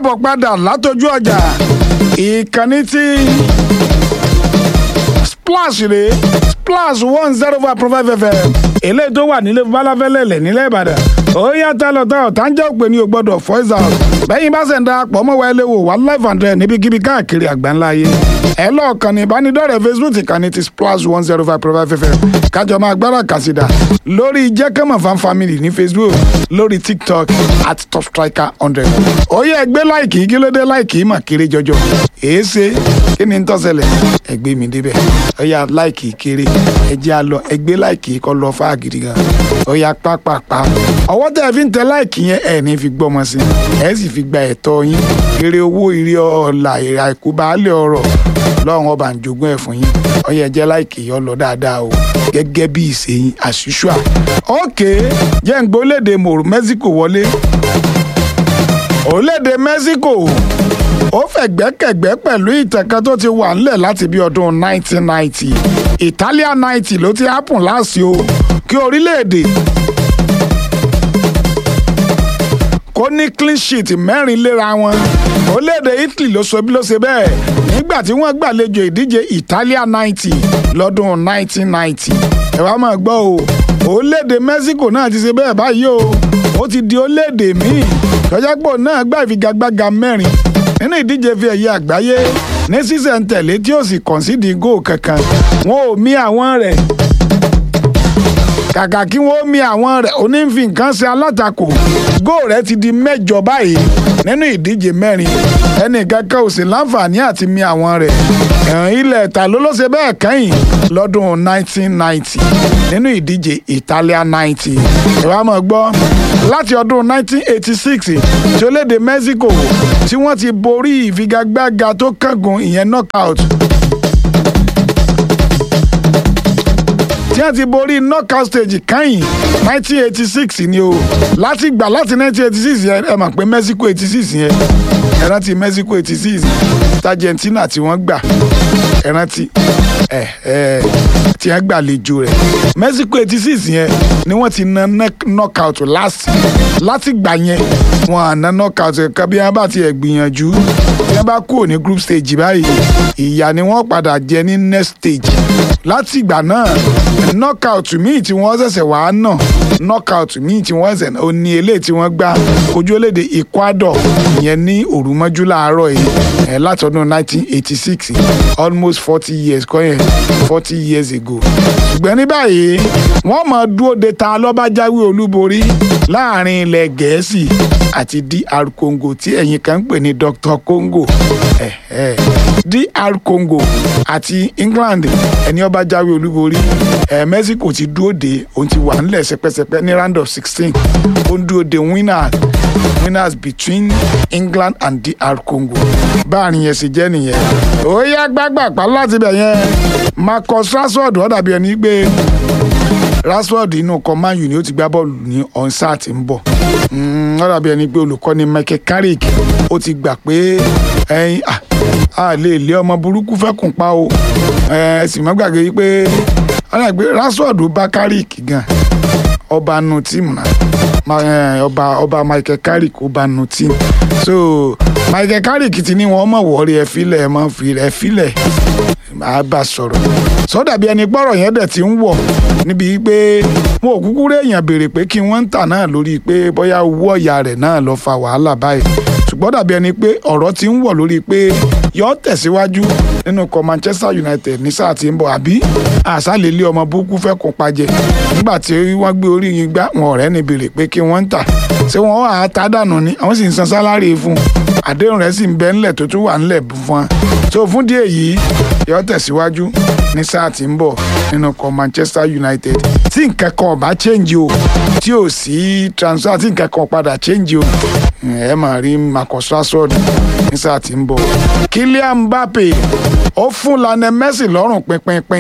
káàbọ̀ padà látọjú ọjà ìkànnì tí splash rèé splash one zero five point five fm eléyìí tó wà nílé balafẹ́lẹ́lẹ̀ nílẹ̀ ìbàdàn ó yàtọ̀ lọ́tọ̀ ọ̀tá ń jẹ́ òpè ní o gbọ́dọ̀ voice out bẹ́yìn bá ṣẹ̀ ń darapọ̀ mọ́ wa ẹlẹ́wò wà live and direct níbikíbi káàkiri àgbáńlá ayé ẹ lọ́ọ̀kan ní ìbánidọ́rẹ̀ẹ́ facebook ìkànnì ti splash one zero five point five fm kájọ máa gbára kàsídà lórí jẹ́kẹ́mọ̀ fan family ní facebook lórí tiktok at top striker hundred ó yẹ ẹgbẹ́ láìkì kí ló dé láìkì mà kéré jọjọ èé ṣe kí ni ń tọ́sẹ̀lẹ̀ ẹgbẹ́ mi débẹ̀ ó yà láìkì kéré ẹjẹ́ á lọ ẹgbẹ́ láìkì kọ́ lọ fáà gidi gan ó yà pápápá ọwọ́ tẹ́ ẹ fi ń tẹ láìkì yẹn ẹ̀ ní fi gbọ́mọ sí ẹ̀ sì fi gba ẹ̀tọ́ yín eré owó ìrì ọ̀la èrè àìkú baálé ọ̀rọ̀ lọ́run ọba ń jogún ẹ̀ fún yín ó yẹ jẹ́ láìkì yọ lọ dáadáa o gẹ́gẹ́ bí ìsèyìn àṣìṣùà ókè jẹ́ ń gbólédè mòrò Mexico wọlé orílẹ̀-èdè Mexico ó fẹ̀gbẹ́kẹ̀gbẹ́ pẹ̀lú ìtẹ̀kẹ́ tó ti wà ńlẹ̀ láti bí ọdún 1990 Italia 90 ló ti happen láàsì o kí orílẹ̀-èdè kó ní clean sheet mẹ́rin léra wọn orílẹ̀-èdè Italy ló sọ bí ló ṣe bẹ́ẹ̀ nígbà tí wọ́n gbàlejò ìdíje Italia 90 lọ́dún 1990 ẹ wá máa gbọ́ o orílẹ̀-èdè Mexico náà ti ṣe bẹ́ẹ̀ báyìí o ó ti di orílẹ̀-èdè míì tọ́jápọ̀ náà gbà ìfigagbága mẹ́rin nínú ìdíje fi ẹ̀yẹ àgbáyé ní sísẹ̀ntẹ̀lé tí ó sì kọ̀nsídìí góò kankan wọn ò mí àwọn rẹ̀ kàkà kí wọ́n mi àwọn rẹ̀ onífi nǹkan ṣe alátakò góò rẹ̀ ti di mẹ́jọ báyìí nínú ìdíje mẹ́rin ẹnì kankan ò sì láǹfààní àti mi àwọn rẹ̀ ẹ̀hún ilẹ̀ ta ló ló ṣe bẹ́ẹ̀ kẹ́yìn lọ́dún 1990 nínú ìdíje Italia 90 ìwà mọ̀ gbọ́ láti ọdún 1986 tí orílẹ̀-èdè Mexico tí wọ́n ti borí ìfigagbága tó kángun ìyẹn knockout tí wọ́n ti borí knockout stage kẹ́yìn 1986 ni o láti gbà láti 1986 yẹn ẹ mọ̀ pé Mexico 86 yẹn ẹ rántí Mexico 86 Argentina tí wọ́n gbà ẹ rántí ẹ ẹ tí wọ́n gbàlejò rẹ̀ Mexico 86 yẹn ni wọ́n ti na knockout last láti gbà yẹn wọ́n á na knockout ẹ̀ka bí wọ́n bá ti ẹ̀ gbìyànjú bí wọ́n bá kúrò ní group stage báyìí ìyà ni wọ́n padà jẹ ní next stage láti ìgbà náà knockout míì tí wọ́n ṣẹ̀ṣẹ̀ wàá nà knockout míì tí wọ́n ṣẹ̀ṣẹ̀ ó ní eléyìí tí wọ́n gbá ojú olédè Ecuador ìyẹn ní òrùmọ́jú láàárọ̀ yìí ẹ̀ látọdún 1986 almost forty years kọ́ yẹn forty years ago ṣùgbọ́n ní báyìí wọ́n máa dúró de ta lọ́bàjáwé olúborí láàrin ilẹ̀ gẹ̀ẹ́sì àti DR Congo tí ẹ̀yin kan ń pè ní Dr Congo eh, eh. DR Congo àti England ẹni ó bá jáwé olúborí ẹ Mexico ti dúró de òun ti wà nílẹ̀ sẹpẹsẹpẹ ní round of sixteen ó ń dúró de winner winners between England and DR Congo báàrin yẹn sì jẹ́ nìyẹn ó yá gbàgbàpá láti bẹ̀ yẹn Marcus Rashford ó dàbí ẹni pé Rashford inú kan Man U ni ó ti gbá bọ́ọ̀lù ní onsa tí ń bọ̀ ó dàbí ẹni pé olùkọ́ni Michael Carrick ó ti gbà pé ẹyin a lè lé ọmọ burúkú fẹ́ kùn pa o ẹ sì mọ́ gbàgbé yìí pé ọ̀nà ìgbé Rashford bá Carrick gan ọba nu tíìmù náà ọba ọba Michael Carrick ọba nu tíìmù so Michael Carrick ti ní wọn mọ̀ wọ́ọ́rí ẹ filẹ̀ ẹ mọ̀ fi ẹ filẹ̀ máa bá sọ̀rọ̀ sọ́dàbí ẹni gbọ́rọ̀ yẹn dẹ̀ ti ń wọ̀ níbi pé wọn ò kúkú rí èèyàn béèrè pé kí wọ́n ń tà náà lórí pé bóyá owó ọ̀yà rẹ̀ náà lọ fa wàhálà báyìí ṣùgbọ́n dàbí ẹni pé ọ̀rọ̀ ti ń wọ̀ lórí pé yọ tẹ̀síwájú nínú ikọ̀ Manchester United ní sáà tí ń bọ̀ àbí àṣàlẹ̀ ilé ọmọ burúkú fẹ́ kún pajẹ nígbà tí wọ́n gbé orí yín gbá wọn ọ̀rẹ́ ní béèrè pé kí wọ́n ń tà ṣé wọ́n wà á ta dànù ni àwọn sì ń san sálárì fún un àdéhùn rẹ̀ sì ń bẹ ńlẹ̀ tó tún wà ńlẹ̀ fún wọn tó fún díẹ̀ yìí yọ tẹ̀síwájú ní sáà tí ń bọ̀ nínú ikọ̀ Manchester United tí nǹkan kan ò bá change o tí ò sí transfer tí nǹkan kan padà change o ẹ máa rí Marcus Rashford ní sáà tí ń bọ̀ Kylian Mbappe ó fún Lionel Messi lọ́rùn pínpínpín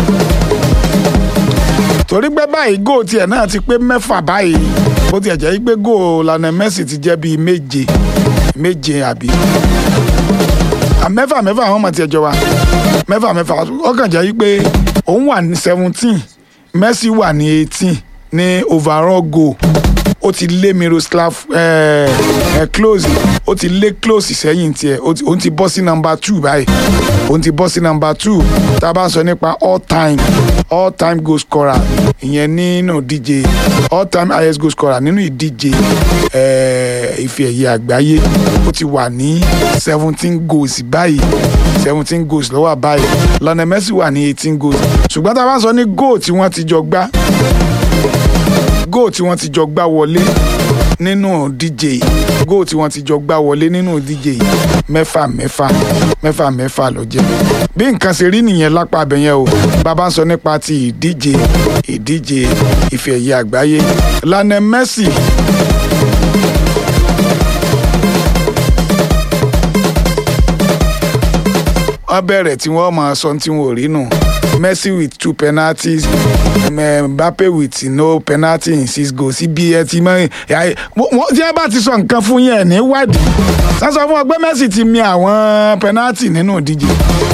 torí pé báyìí góò tiẹ̀ náà ti pé mẹ́fà báyìí bó tiẹ̀ jẹ́ pé góò Lionel Messi ti jẹ́ bíi méje méje àbí mẹ́fà mẹ́fà àwọn ọmọ tiẹ̀ jọ wa mẹ́fà mẹ́fà ọkàn jẹ́ pé òun wà ní seventeen Messi wà ní eighteen ní overall goal ó ti lé Miroslav eh, eh, Klose ó ti lé Klose sẹ́yìn tiẹ̀ ó ti- òun ti bọ́ sí nọmba two báyìí òun ti bọ́ sí nọmba two tá a bá ń sọ nípa all time all time goal scorer ìyẹn nínú ìdíje all time highest goal scorer nínú ìdíje eh, ife ẹ̀yẹ àgbáyé ó ti wà ní seventeen goals báyìí seventeen goals ló wà báyìí Lionel Messi wà ní eighteen goals ṣùgbọ́n tá a bá ń sọ ní goal tí wọ́n ti jọ gbá goal tí wọ́n ti jọ gbá wọlé nínú díje yìí goal tí wọ́n ti jọ gbá wọlé nínú díje yìí mẹ́fà mẹ́fà mẹ́fà mẹ́fà ló jẹ́ bí nǹkan ṣe rí nìyẹn lápá abẹ yẹn o bàbá ń sọ nípa ti ìdíje ìdíje ife ẹ̀yẹ àgbáyé Lionel Messi wọ́n bẹ̀rẹ̀ tí wọ́n máa sọ tí wọ́n ò rí nù Messi with two penalties um, Mbappe with no penalty in six goals ibi ẹ ti mọ ẹ wọ́n tí ẹ bá ti sọ nǹkan fún yẹn ní wádìí sásọ fún ọ pé Messi ti mi àwọn penalty nínú ìdíje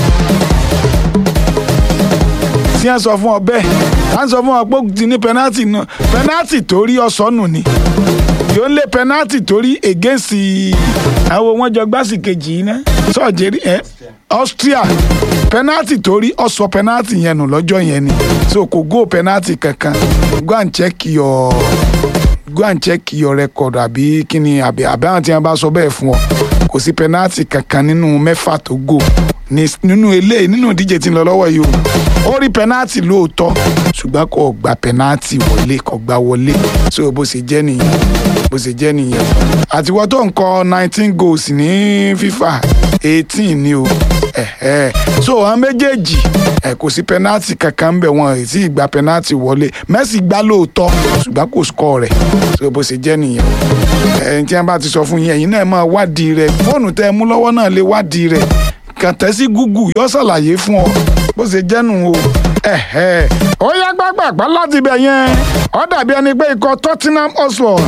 tí ẹ sọ fún ọ bẹ́ẹ̀ tá ń sọ fún ọ pé ó ti ní penalty náà penalty tó rí ọsọnù ni yóò lé penalty torí against àwọn wọn jọ gbásì kejì yìí ná sọjẹrí ẹ Austria penalty torí ọsọ penalty yẹn nù lọ́jọ́ yẹn ni so kò go penalty kankan go and check your go and check your record àbí kíni àbí àbí àwọn tí wọn bá sọ bẹ́ẹ̀ fún ọ kò sí penalty kankan nínú mẹ́fà tó go ní- nínú eléyìí nínú ìdíje tí ń lọ lọ́wọ́ yìí o ó rí penalty lóòótọ́ ṣùgbọ́n kò gba penalty wọlé kò gba wọlé so bó ṣe jẹ́ nìyẹn bó ṣe jẹ́ nìyẹn àtiwọ́ tó ń kọ nineteen goals ní FIFA eighteen ni o ẹ̀hẹ́. so àwọn méjèèjì ẹ̀ kò sí penalty kankan bẹ̀ wọ́n ẹ̀ sì gba penalty wọlé Messi gbá lóòótọ́ ṣùgbọ́n kò score rẹ̀ so bó ṣe jẹ́ nìyẹn ẹ̀yìn tí wọ́n bá ti sọ fún yín ẹ̀yin náà máa wádìí rẹ̀ fóònù tẹ́ ẹ mú lọ́wọ́ náà lè wádìí rẹ̀ kàn tẹ́ sí Google yóò ṣàlàyé fún ọ bó ṣe jẹ́nu o ẹ̀hẹ́. ó yá gbàgbàgbà láti ibẹ̀ yẹn ó dàbí ẹni pé ikọ̀ Tottenham Hotspur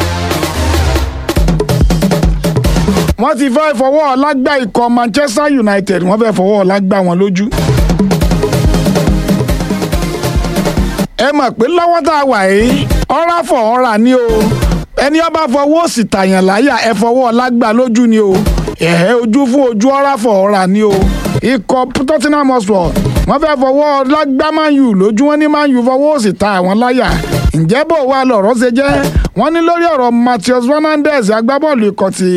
wọ́n ti fẹ́ fọwọ́ ọ̀la gbá ikọ̀ Manchester United wọ́n fẹ́ fọwọ́ ọ̀la gbá wọn lójú. ẹ mọ̀ pé lọ́wọ́ tá a wà yìí ọ̀rá fọ̀ ọ̀rà ni o ẹni ọba fọwọ́ òsì tàyàn láyà ẹ fọwọ́ ọ̀la gbá lójú ni o ẹ̀hẹ́ ojú fún ojú ọ̀rá fọ̀ ọ̀rà ni o ikọ̀ Tottenham Hotspur wọ́n fẹ́ fọwọ́ ọ̀la gbá Man U lójú wọn ní Man U fọwọ́ òsì ta àwọn láyà ǹjẹ́ bò wá lọ̀rọ̀ ṣe jẹ́ wọ́n ní lórí ọ̀rọ̀ Matheus Fernandes agbábọ́ọ̀lù ikọ̀ ti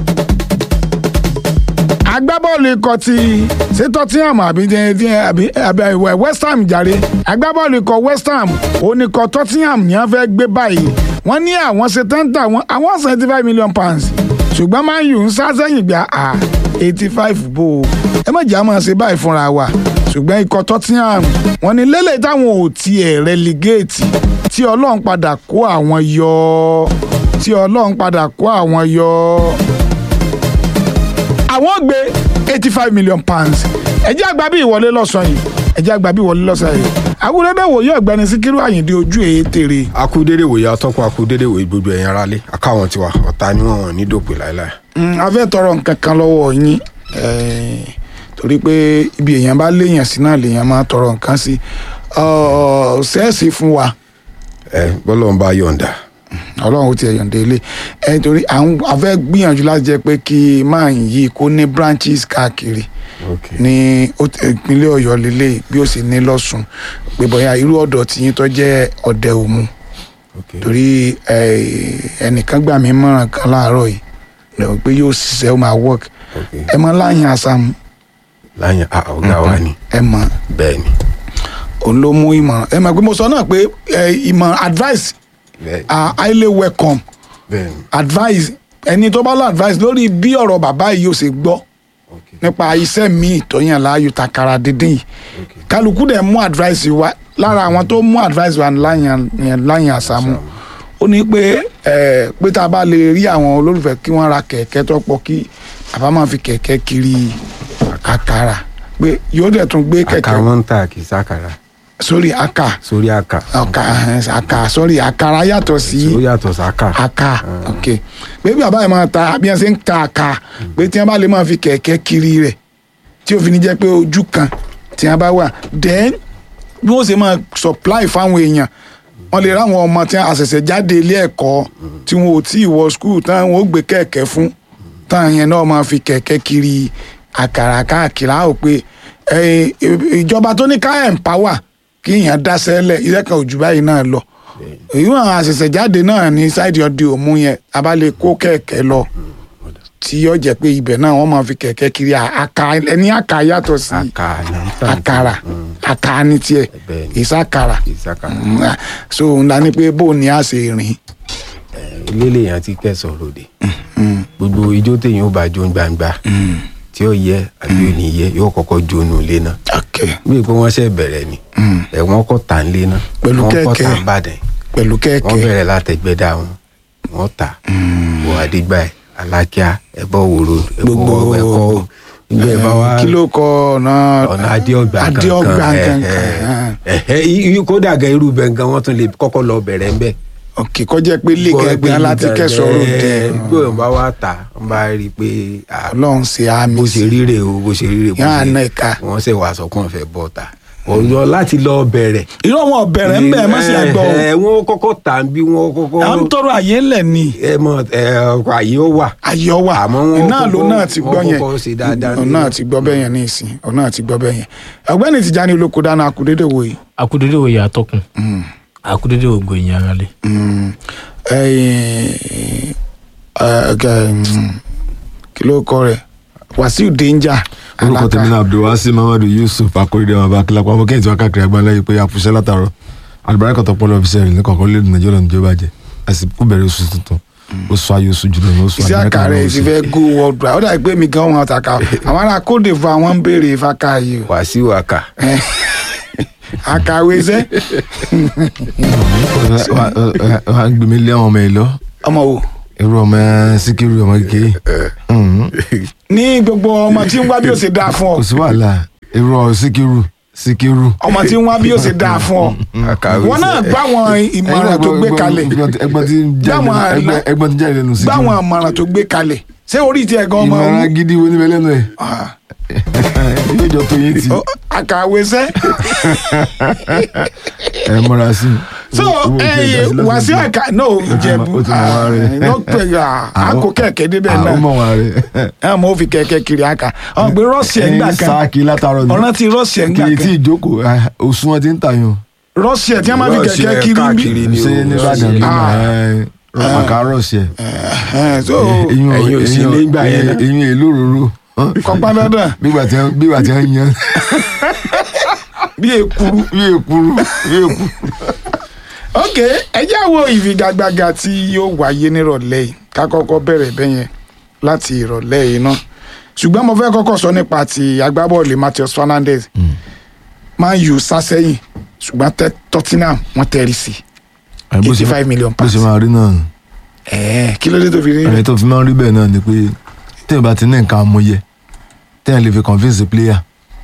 agbábọ́ọ̀lù ikọ̀ ti ṣé Tottenham àbí àbí àbí àbí West Ham jàre agbábọ́ọ̀lù ikọ̀ West Ham oníkọ̀ Tottenham ni wọ́n fẹ́ gbé báyìí wọ́n ní àwọn ṣe tẹ́ńtà wọn àwọn seventy five million pounds ṣùgbọ́n Man U ń sá sẹ́yìn gbà á eighty five bò ó ẹ má jà máa ṣe báyìí fúnra wa ṣùgbọ́n ikọ̀ Tottenham wọ́n ní lélẹ̀ táwọn ò tiẹ̀ relegate tí Ọlọ́run padà kó àwọn yọ tí Ọlọ́run padà kó àwọn yọ àwọn gbé eighty five million pounds ẹjẹ́ àgbà bí ìwọlé lọ́sàn yìí ẹjẹ́ àgbà bí ìwọlé lọ́sàn yìí àwùrẹ́dẹ́ wòye ọ̀gbẹ́ni síkírù àyìndé ojú èyí tèrè akúdédé wòye atọ́kùn akúdédé wòye gbogbo ẹ̀yin aráalé akáwọn tiwa ọ̀tá ni wọ́n ní dòpè láéláé. Mm, a fẹ́ tọrọ nǹkan kan lọ́wọ́ yín eh, torí pé ibi èèyàn bá léèyàn sí náà lèèyàn máa tọrọ nǹkan sí Ọ̀, sẹ́ẹ̀sì fún wa ẹ bọ́lọ̀ ń bá yọ̀ǹda ọlọ́run ó ti ẹ̀yọ̀ǹde ilé ẹ torí à ń a fẹ́ gbìyànjú láti jẹ́ pé kí máa yí kó ní branches káàkiri ní ó ti- ìpínlẹ̀ ọ̀yọ́ lélẹ̀ bí ó sì ní lọ́sùn pé bóyá irú ọ̀dọ̀ tiyín tó jẹ́ ọ̀dẹ òmu torí eh, ẹnìkan gbà mí mọ̀ràn kan láàárọ̀ yìí lọ pé yóò ṣiṣẹ́ ó máa work ẹ mọ láyìn àṣàmù láyìn a ọ̀gá wa ni ẹ mọ bẹ́ẹ̀ ni òun ló mú ìmọ̀ràn ẹ mọ̀ pé mo sọ náà pé eh, ìmọ̀ advice bẹ́ẹ̀ are highly welcome bẹ́ẹ̀ ni advice ẹni tó bá lọ advice lórí bí ọ̀rọ̀ bàbá yìí yóò ṣe gbọ́ nípa iṣẹ́ míì tó yàn láàyò takara dídín yìí kálukú dẹ̀ mú advice wa lára àwọn tó mú advice wa láyàn láyàn àsámú ó ní pé ẹ pé tá a bá lè rí àwọn olólùfẹ́ kí wọ́n ra kẹ̀kẹ́ tó pọ̀ kí bàbá máa fi kẹ̀kẹ́ kiri àkàrà pé yóò dẹ̀ tún gbé àkà kẹ̀kẹ́ wọn ń tà kì í sàkàrà sórí àkà sórí àkà àkà àkà sórí àkàrà yàtọ̀ sí ó yàtọ̀ sàkà aka ok pé bí bàbá yẹn máa ta bí wọn ṣe ń ta aka pé tí wọn bá lè máa fi kẹ̀kẹ́ kiri rẹ̀ tí òfin ní jẹ́ pé ojú kan tí wọn bá wà then bí wọ́n ṣe máa supply fáwọn èèyàn wọ́n lè ráwọn ọmọ tí a ṣẹ̀ṣẹ̀ jáde ilé ẹ̀kọ́ tí wọn ò tí ì wọ skul táwọn ò gbé kẹ̀kẹ́ fún táwọn yẹn náà máa fi kẹ̀kẹ́ kiri àkàrà káàkiri á ò pé ẹ, ìjọba tó ní ká empower kí èèyàn dá sẹ́lẹ̀ iṣẹ́ kan ò jù báyìí náà lọ èyí wọn àṣẹ̀ṣẹ̀ jáde náà ní sáìdì ọdẹ òmu yẹn a bá lè kó kẹ̀kẹ́ lọ tí yóò jẹ́ pé ibẹ̀ náà wọ́n máa fi kẹ̀kẹ́ kiri à- àkà ẹni àkà yàtọ̀ sí àkàlà àkàrà àkà ní tiẹ̀ Bẹ́ẹ̀ ni. ìsàkàrà ìsàkàlà Mm, ah, so ńlá ni pé bó ni a ṣe rìn ilé yẹn ti kẹsàn ròde gbogbo ijó téèyàn ó bá jó gbangba tí ó yẹ àbí ò ní yẹ yóò kọ́kọ́ jó nu ilé náà ok bí pé wọ́n ṣe bẹ̀rẹ̀ ni ẹ̀wọ̀n kọ́ tà ń lé náà Pẹ̀lú wọ́n kọ́ kẹ̀kẹ́. tà ń bàdàn pẹ̀lú wọ́n kẹ̀kẹ́ bẹ̀rẹ̀ látẹ̀gbẹ́dá wọn wọ́n tà wọ àdìgbà ẹ̀ alákíá ẹ̀bọ̀ òwòrò Gbogbo- ẹ̀bọ̀ ẹ̀kọ́ gbogbo ẹ̀ bá wá kí ló kọ ọ̀nà ọ̀nà adéọgbà kankan adéọgbà ẹ̀, kankan ẹ̀, ẹ̀, ẹ̀, kódà gan irú bẹ́ẹ̀ gan wọ́n tún lè kọ́kọ́ lọ bẹ̀rẹ̀ ń bẹ̀ ok kọjá pé lè gẹ́gẹ́ láti kẹsọ̀rọ̀ òde gbé wọn bá wá tà wọn bá rí i pé à, ọlọ́run ṣe àmì bó ṣe ríre o bó ṣe ríre bó Yán ṣe àná ẹ̀ka. wọn ṣe wàá sọ pé wọn fẹ́ bọ́ ta ọ̀yọ́ láti lọ bẹ̀rẹ̀. irọ́ wọn ọ̀bẹ̀rẹ̀ ń bẹ̀ má sì àgbọ̀ o ẹ wọn kọ́kọ́ tà ń bí wọn kọ́kọ́ à ń tọrọ àyè ńlẹ̀ ni ẹ mọ ẹ ọkọ àyè ó wà. ayé ọwà Àmọ́ wọn iná ló kọ́kọ́- náà ti gbọ́ wọn yẹn kọ́kọ́ ṣe dáadáa òun náà ti gbọ́ bẹ́ẹ̀ yẹn ní ìsìn òun náà ti gbọ́ bẹ́ẹ̀ yẹn ọ̀gbẹ́ni Tìjání olóko dáná akudédè wò yìí akudede wo yà atọkùn akudede wo gbòyìn ara lẹ. Mm, ẹ̀yìn, ẹ̀, ẹ̀, mm, kí ló kọ rẹ̀ Wàsíù Danger orúkọ tèmi náà abdulwasi mamadu yusuf akóredé wọn bá kílápá ọmọ kẹ́hìn tí wọ́n káàkiri àgbáńlá yìí pé àfúnṣẹ́ látàrọ àlùbáríkà tó pọ̀ lọ́ọ́ fi sẹ́yìn ní kọ̀ọ̀kan lé nàìjíríà lọ́nà ìjọba jẹ àsìkò bẹ̀rẹ̀ oṣù tuntun oṣù ayé oṣù jùlọ ní oṣù iṣẹ́ amẹ́ríkà àkàrẹ̀ náà ti oṣù. fẹ́ go world wide ó dàbí pé mi gan wọn àtàkà àwọn ará Côte d'Ivoire wọn ń béèrè ìfaka yìí o wàásù àkà Eh, àkàwé iṣẹ́ Wà- wà- wà- wà á gbé mi lé àwọn ọmọ ẹ lọ ọmọ wo irú ọmọ síkírù ọmọ kékeré Mhm. ní gbogbo ọmọ tí ń wá bí ó ṣe dáa fún ọ kò sí wàhálà irú ọ síkírù síkírù. ọmọ tí ń wá bí ó ṣe dáa fún ọ àkàwé wọn náà gbá àwọn ìmọ̀ràn tó gbé kalẹ̀ ẹgbọn tí ń jáde Gbáwọn lẹ́nu- ẹgbẹ́- ẹgbọn tí ń jáde lẹ́nu gbá síkírù àwọn ìmọ̀ràn tó gbé kalẹ̀ ṣé orí tiẹ̀ gan ọmọ ìmọ̀ràn gidi wo níbẹ̀ lẹ́nu ẹ̀ Ah, yóò jọ tó yé ti ó, àkàwé iṣẹ́ ẹ múra sí i. so Owó tí ẹ ẹyẹ dá sí lọ́sẹ̀ Wàsíù díẹ̀. àkà náà jẹ̀bú ó ti mọ̀ wá rẹ̀. lọ́pẹ̀ àkó kẹ̀kẹ́ débẹ̀ Ah, ó náà mọ̀ wá rẹ̀. ẹ̀ mọ̀ ó fi kẹ̀kẹ́ kiri àkà ọ̀n pé rọ́ọ̀sì ẹ̀ ń gbà ẹyin kan sáàkì látàárọ̀ ni ọ̀ràn ti rọ́ọ̀sì ẹ̀ ń gbà kì í tí kan ì jókòó ah, òsùn wọn ti ń tàyàn rọ́ọ̀sì ẹ̀ tí wọ́n máa fi Rọ́ọ̀sì kẹ̀kẹ́ ẹ̀ kiri ń bí káàkiri ni ṣé o, nìbàdàn rọ́ọ̀sì ló ẹ̀. mọ̀ àkàrọ̀ ṣe Ẹ̀, so Ẹ̀yin ò sí ilé ìgbà yẹn náà. eyín èlò òróró kọ́pá dandan bígbà tí wọ́n- bígbà tí wọ́n yan bí èkuru bí èkuru bí èkuru. ok ẹ jẹ́ wo ìfigagbága tí yóò wáyé nírọ̀lẹ́ yìí ká kọ́kọ́ bẹ̀rẹ̀ bẹ́yẹn láti ìrọ̀lẹ́ yìí náà ṣùgbọ́n mo fẹ́ kọ́kọ́ sọ nípa ti agbábọ́ọ̀lù Matheus Fernandes Man U sá sẹ́yìn ṣùgbọ́n tẹ- Tottenham wọ́n tẹ̀rí sí Ẹ, bó ṣe- eighty five million bó ṣe pounds máa rí náà ẹ̀ẹ́ kí ló dé tó fi rí ẹni rẹ̀ tó fi máa ń rí bẹ́ẹ̀ náà ni pé téèyàn bá ti ní nǹkan amúyẹ téèyàn lè fi convince the player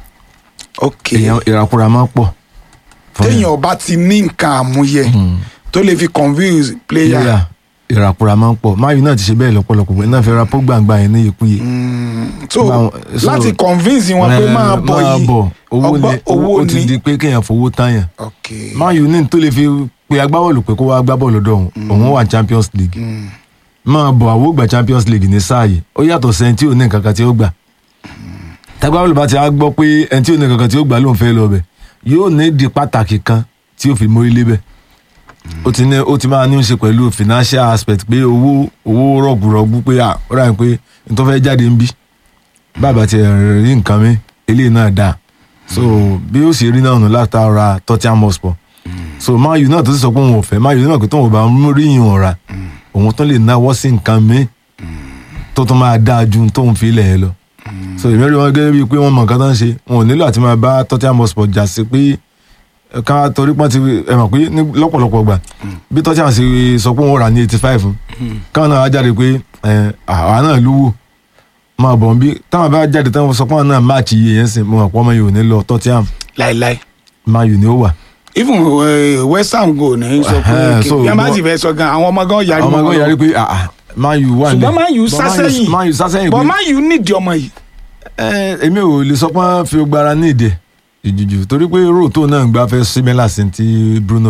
ok èèyàn ìràkúra máa ń pọ̀ fún téèyàn bá ti ní nǹkan àmúyẹ tó lè fi convince player player ìràkúra máa ń pọ̀ máyì náà ti ṣe bẹ́ẹ̀ lọ́pọ̀lọpọ̀ pé náà fẹ́ ra pógbàǹgbà yẹn ní ìkúyè so Báwọn- so- láti convince wọn pé Eh, máa bọ̀ yìí owó ni ọgbọ́n- owó ó ti ni di pé kéèyàn fowó táyàn ok máyì ní tó lè fi pe agbábọ́ọ̀lù pé kó wá gbá bọ́ọ̀lù lọ́dọ̀ òun òun wà champions league máa bọ̀ àwọ̀ gbà champions league ní sáà yìí ó yàtọ̀ sẹ́ni tí ò ní nǹkan kan tí ó gbà tagbábọ́ọ̀lù bá ti á gbọ́ pé ẹni tí ò ní nǹkan kan tí ó gbà lóun fẹ́ lọ bẹ̀ yóò ní di pàtàkì kan tí ó fi mórí lébẹ̀ ó ti ní ó ti máa ní í ṣe pẹ̀lú financial aspect pé owó owó rọ̀gùrọ̀gù pé à ó rà ní pé n tó fẹ́ jáde ń bí bàbá ti rí nǹkan mi eléyìí náà dáa so bí ó sì rí náà nù látara Tottenham Hotspur so Man U náà tó sì sọ pé òun ò fẹ́ Man U náà pé tóun ò bá mú rí ìyún ọ̀ra òun tó lè náwó sí nǹkan mi tó tún máa dáa ju tóun fi ilẹ̀ yẹn lọ so èmi rí wọn gẹ́gẹ́ bíi pé wọ́n mọ nǹkan tó ń ṣe wọn ò nílò àti máa bá Tottenham Hotspur jà sí pé ká torí pọ́n ti ẹ mọ̀ pé ní lọ́pọ̀lọpọ̀ gbà bí Tottenham ṣe sọ pé wọ́n rà ní eighty five káwọn náà wá jáde pé ẹ, àwa náà lówó máa bọ̀ bí táwọn bá jáde táwọn sọ pé àwọn náà máàcì iye yẹn sìn mo mọ̀ pé ọmọ yìí ò ní lọ Tottenham láìláì Man U ni ó wà even uh, West Ham go ní sọ pé Ẹhẹ́n, so kí bí a bá wọ́n- sì fẹ́ sọ gan àwọn ọmọ gan yarí ọmọ mọ́ ẹgbẹ́ wọn yàrá lọ. pé ah, ah, Man U wà nílẹ̀ ṣùgbọ́n Man U But sá Man U- sẹ́yìn Man U sá sẹ́yìn but pé Man U nídìí ọmọ yìí ẹ, èmi ò lè sọ pé wọ́n fi gbára ní ìdẹ jùjù torí pé róòtó náà ń gbá fẹ́ símẹ́là sí ti Bruno ń gbá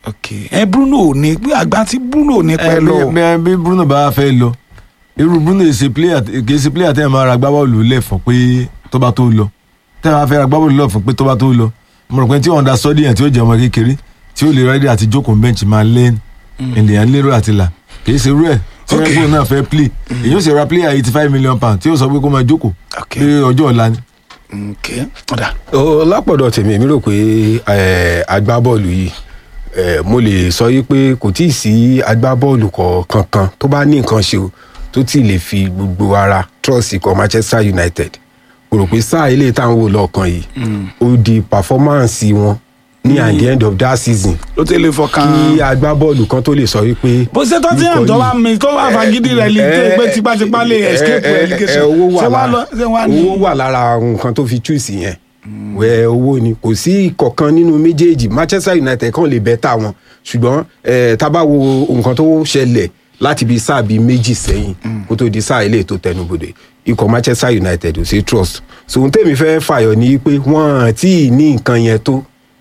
ok ẹ Bruno ò ní pé àgbà tí Bruno ò ní pẹ́ ẹ, lọ bí- bí- bí Bruno bá fẹ́ lọ irú Bruno yìí ṣe player kì í ṣe player tẹ́ ẹ máa ra gbábọ́ọ̀lù lẹ̀ fún pé tó bá tó lọ tẹ́ ẹ máa fẹ́ ra gbábọ́ọ̀lù lọ fún pé tó bá tó lọ mo rò pé tí ọ̀ndà sọ́dí yẹn tí ó jẹ́ ọmọ kékeré tí ó lè rẹ́dí àti jókòó bench máa lé ènìyàn lérò àti là kì í ṣe irú ẹ̀ tí Ok. wọ́n náà fẹ́ play èyí ó sì ra player eighty five million pound tí ó sọ pé kó máa jókòó Ok. pé ọjọ́ ọ̀la ni. ok ọ̀dà Ó, lápọ̀dọ̀ tèmi èmi rò pé eh, agbábọ́ọ̀lù yìí eh, mo lè sọ yí pé kò tí ì sí agbábọ́ọ̀lù kankan tó bá ní nǹkan ṣe o tó tí ì lè fi gbogbo ara trust ikọ̀ Manchester United mo rò pé sáà ilé táwọn wò lọ́ọ̀kan yìí ó di performance wọn ní at the end of that season ló ti lè fọkàn kí agbábọ́ọ̀lù kan tó lè sọ wípé. bó ṣe tó ti hàn ikọ̀ tó bá yìí- mi tó bá fagídí rẹ̀ lè dé pé tipátipá lè ẹ- escape ẹ- ẹ- relegation ẹ, owó ṣé wà wàá lọ lára ṣé wàá ní. owó wà lára nǹkan tó fi choose yẹn wẹ owó ni kò sí ìkọ̀kan nínú méjèèjì Manchester United kàn lè bẹ́tà wọn ṣùgbọ́n ẹ, tá bá wo nǹkan tó ṣẹlẹ̀ láti bí sáà bíi méjì sẹ́yìn kó tó di sáà ilé tó tẹnubodè ikọ̀ Manchester United ò sí trust so ohun tèmi fẹ́ fàyọ ni pé wọ́n tí ì ní nǹkan yẹn tó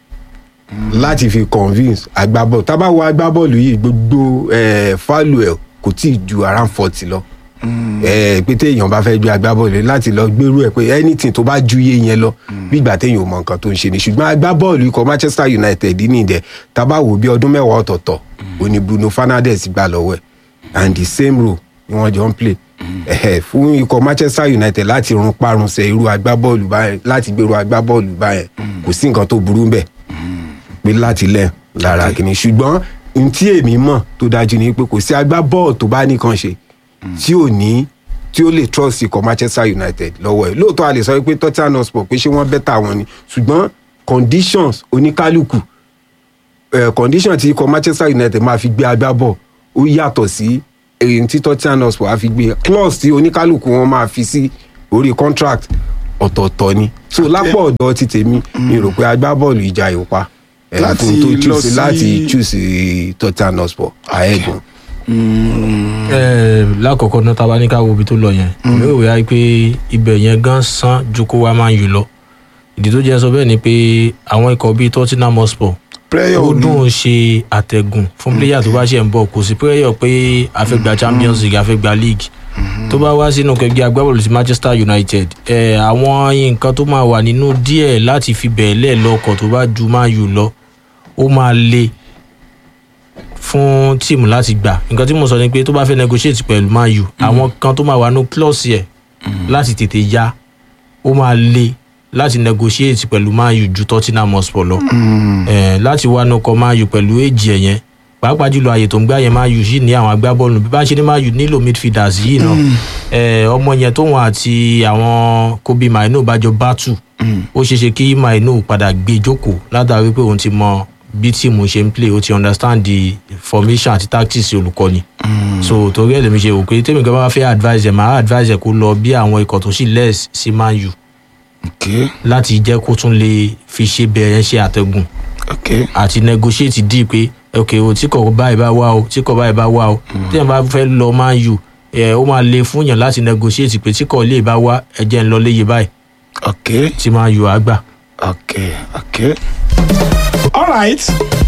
láti fi convince agbábọ́ọ̀lù tá bá wo agbábọ́ọ̀lù yìí gbogbo eh, faluel kò tí ì ju around forty lọ ẹ pé téèyàn bá fẹ́ gbé agbábọ́ọ̀lù láti lọ gbérú ẹ̀ pé anything tó bá ju iye yẹn lọ bí ìgbà téèyàn ò mọ nǹkan tó ń ṣe ni ṣùgbọ́n agbábọ́ọ̀lù ikọ̀ Manchester United ní ìdẹ tá a bá wò bí ọdún mẹ́wàá ọ̀tọ̀ọ̀tọ̀ òní Bruno Fernandes gbà lọ́wọ́ ẹ̀ and the same role ni wọ́n jọ ń play ẹ̀hẹ̀, fún ikọ̀ Manchester United láti run parunṣẹ irú agbábọ́ọ̀lù báyẹn láti gbèrú agbábọ́ọ̀lù báyẹn kò sí nǹkan tó burú bẹ́ẹ̀ pé láti lẹ̀ lára kìíní ṣùgbọ́n n tí èmi mọ̀ tó dájú ni pé kò sí agbábọ́ọ̀lù tó bá nìkan ṣe tí ò ní tí ó lè trust ikọ̀ Manchester United lọ́wọ́ ẹ̀ lóòótọ́ a lè sọ pé Tottenham Hotspur pé ṣé wọ́n bẹ́tà wọn ni ṣùgbọ́n conditions oníkálukú eh, condition tí ikọ̀ Manchester United máa fi gbé agbábọ̀ ó yàtọ̀ sí èyí tí Tottenham Hotspur á fi gbé clause tí oníkálukú wọn máa fi sí orí contract ọ̀tọ̀ọ̀tọ̀ ni so lápò ọ̀dọ̀ ti tèmi mi rò pé agbábọ́ọ̀lù ìjà ìwpa eh, Láti fún tó lọ choose sí- láti choose Tottenham Hotspur àẹ́gùn. ẹ lákọ̀ọ́kọ́ náà tá a bá ní ká wo ibi tó lọ yẹn èmi ò wíwá pé ibẹ̀ yẹn gan san ju kó wá máa ń yù lọ ìdí tó jẹ́ sọ bẹ́ẹ̀ ni pé àwọn ikọ̀ bíi Tottenham Hotspur prayer ó ò ní dùn ṣe àtẹ̀gùn fún pléyà tó bá ṣe ń bọ̀ kò sí prayer pé a fẹ́ gba Champions League a fẹ́ gba league tó bá wá sínú kẹgbẹ́ agbábọ́ọ̀lù sí Manchester United ẹ àwọn nǹkan tó máa wà nínú díẹ̀ láti fi bẹ̀ẹ́lẹ̀ lọ́kọ̀ tó bá ju máa yù lọ ó máa le fún tíìmù láti gbà nǹkan tí mo sọ ni pé tó bá fẹ́ negotiate pẹ̀lú Man U àwọn kan tó máa wà ní clause yẹ láti tètè ya ó máa le láti negotiate pẹ̀lú Man U ju Tottenham Hotspur lọ Eh, láti wá nọkọ Man U pẹ̀lú èjì ẹ̀ yẹn pàápàá jùlọ àyè tó ń gbá yẹn Man U yìí ní àwọn agbábọ́ọ̀lù bí bá ṣe ní Man U nílò midfielders yìí náà Eh, ọmọ yẹn tóun àti àwọn Kobe Mainu bá jọ bátù ó ṣeé ṣe kí Mainu padà gbé jókòó látàrí pé òun ti mọ bí tíìmù ṣe ń play ó ti understand the formation àti tactics olùkọ́ni so torí ẹ̀ lèmi ṣe wò pé tèmi gan bá fẹ́ advise ẹ̀ máa advise ẹ̀ kó lọ bí àwọn ikọ̀ tó sì less sí Man U ok láti jẹ́ kó tún lè fi ṣe bẹ̀rẹ̀ ṣe àtẹ̀gùn ok àti negotiate dí pé ok o tí kò báyìí bá wá o tí kò báyìí bá wá o tí yẹn bá fẹ́ lọ Man U ẹ ó máa le fún yàn láti negotiate pé tí kò lè bá wá ẹ jẹ́ ń lọ léye báyìí ok tí Man U á gbà. ok ok all right.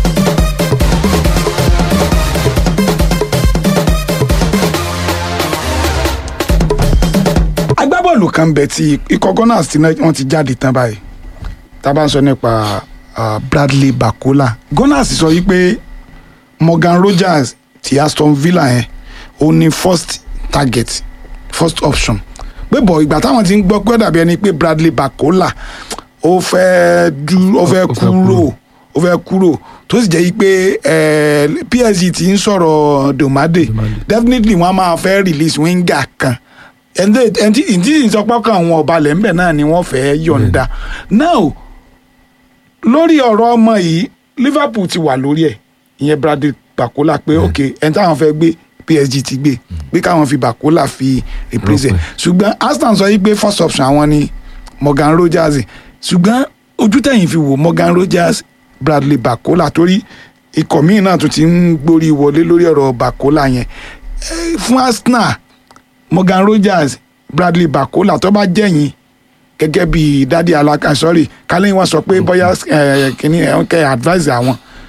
agbábọ́ọ̀lù kan bẹ̀ tí ikọ̀ gunners tí wọ́n ti jáde tán báyìí tá a bá ń sọ nípa ah, Bradley Bakola gunners sọ yí pé Morgan Rogers ti Aston Villa yẹn ó ní first target first option pé bọ̀ ìgbà táwọn ti ń gbọ́ pé ó dàbí ẹni pé Bradley Bakola ó fẹ́ dú ó fẹ́ Ó fẹ́ kúrò ó fẹ́ kúrò tó sì jẹ́ yí pé eh, PSG ti ń sọ̀rọ̀ Domade definitely wọ́n á máa fẹ́ release winger kan ẹni tí ìsọpọ̀ kan àwọn ọba lẹ́ńbẹ̀ náà ni wọ́n fẹ́ yọ̀ǹda now lórí ọ̀rọ̀ ọmọ yìí Liverpool ti wà lórí ẹ̀ ìyẹn Bradley Bakola pé ok ẹni táwọn fẹ́ gbé PSG ti gbé pé káwọn fi Bakola fi replace ẹ̀ ṣùgbọ́n Aston sọ yìí pé first option àwọn ni Morgan Rogers ṣùgbọ́n ojú tẹ̀yìn fi wò Morgan Rogers Bradley Bakola torí ikọ̀ míì náà tún ti ń gborí wọlé lórí ọ̀rọ̀ Bakola yẹn Eh, fún Arsenal Morgan Rogers Bradley Bakola tó bá jẹ́yìn gẹ́gẹ́ bí dádì alaka sorry kálí wọn sọ pé bóyá eh, kìíní ẹ̀ ń kẹ́ advice àwọn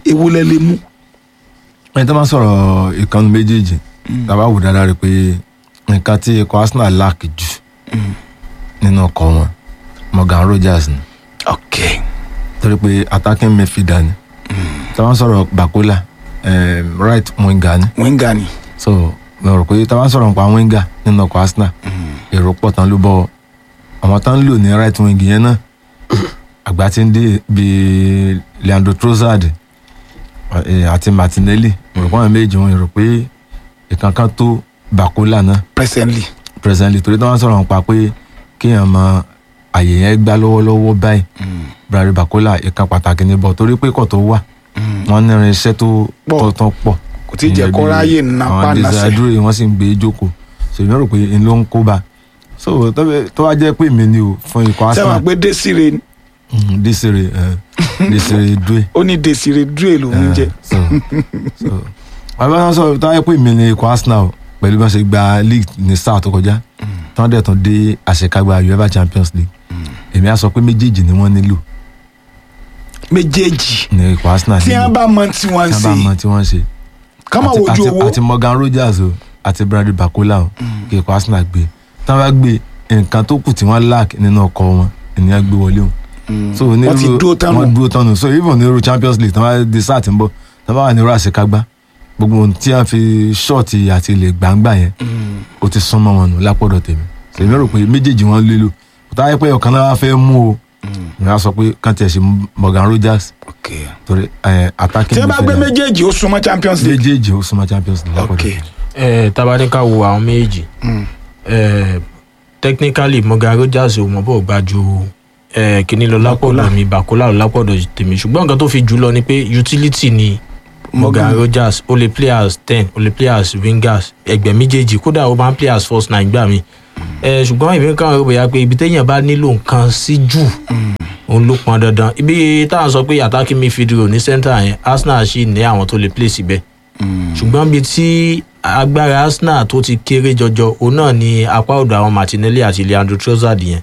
èwo lẹ lè mú. ẹni tó máa ń sọ̀rọ̀ ìkànnì méjèèjì tàbá wò dáadáa rí pé nǹkan tí ikọ̀ arsenal lack jù nínú ọkọ̀ wọn morgan rogers ni ok torí pé attacking midfielder ni tàbá ń sọ̀rọ̀ bakola eh, right winger ni wíńgà ni. so mo rò pé tàbá ń sọ̀rọ̀ nípa winger nínú ọkọ̀ arsenal èrò pọ̀ tán ló bọ̀ àwọn tán ń lò ní right wing yẹn náà àgbà tí ń dé bíi leandro trossard eh, àti martinelli mo rò pé àwọn méjì wọn rò pé ìkankan tó bakola náà presently. presently torí tí wọ́n sọ̀rọ̀ nípa pé kéèyàn mọ àyè yẹn gbá lọ́wọ́lọ́wọ́ báyìí brari bakola ìkan pàtàkì ní bọ̀ torí pé kò tó wà wọ́n ní irinṣẹ́ tó Pọ̀. tó tán pọ̀ kò tí ì jẹ́ kó ráyè napá àwọn nasẹ̀. desire wọ́n sì ń gbé jókòó so èmi rò pé n ló ń kó bá so tó bẹ- tó wá jẹ́ pé mi ni o fún ikọ̀ sẹ́wọ̀n arsenal pé desire ni Mm, desire eh, desire due ó ní desire dre lòún jẹ. so so bàbá náà sọ tó wáyé pé mi ni ikọ̀ arsenal pẹ̀lú bá ṣe gba league ní sáà tó kọjá tí wọ́n dẹ̀ tún dé àṣekágbá uefa champions league èmi á sọ pé méjèèjì ni wọ́n nílò méjèèjì ní ikọ̀ arsenal tí nílò wọ́n bá mọ tí wọ́n ń tí wọ́n bá mọ ṣe tí wọ́n ṣe ká má àti- wojú àti- owó àti morgan rogers o àti bradley bakola o kí ikọ̀ arsenal gbé tí wọ́n bá gbé nǹkan tó kù tí wọ́n lack nínú ọkọ̀ wọn ènìyàn gbé wọlé o so ní wọ́n ti irú- dúró tán nù. wọ́n dúró tán nù so even ní irú champions league tí wọ́n bá di sáà tí ń bọ̀ tí wọ́n bá wà ní irú àṣekágbá gbogbo ohun tí wọ́n fi ṣọ́ọ̀tì àti ilẹ̀ gbangba yẹn ó ti súnmọ́ wọn nù lápọ̀dọ̀ tèmi so èmi rò pé méjèèjì wọn lélo kò tá a yẹ pé ọ̀kan náà wá fẹ́ mú o mi á sọ pé kàn tiẹ̀ ṣe morgan rogers ok torí ẹ̀ attacking tí wọ́n bá gbé midfielder. méjèèjì ó súnmọ́ champions league méjèèjì ó súnmọ́ champions league lápọ̀dọ̀ ok tèmi. ẹ tabaníkà wo àwọn méjì ẹ technically morgan rogers ò mọ̀ bó gba ju ẹ kíní lọ lápọ̀dọ̀ mi bakola lọ lápọ̀dọ̀ tèmi ṣùgbọ́n nǹkan tó fi jù lọ ni pé utility ni morgan Morgan. rogers ó lè play as ten ó lè play as wingers ẹgbẹ́ méjèèjì kódà ó máa ń play as first nine gbà mí ẹ ṣùgbọ́n èmi kàn rò bóyá pé ibi téèyàn bá nílò nǹkan sí jù òun ló pọn dandan ibi táwọn sọ pé attacking midfield rò ní centre yẹn arsenal ṣì ní àwọn tó lè play síbẹ̀ ṣùgbọ́n bíi tí agbára arsenal tó ti kéré jọjọ òun náà ni apá ọ̀dọ̀ àwọn martinelli àti leandro trossard yẹn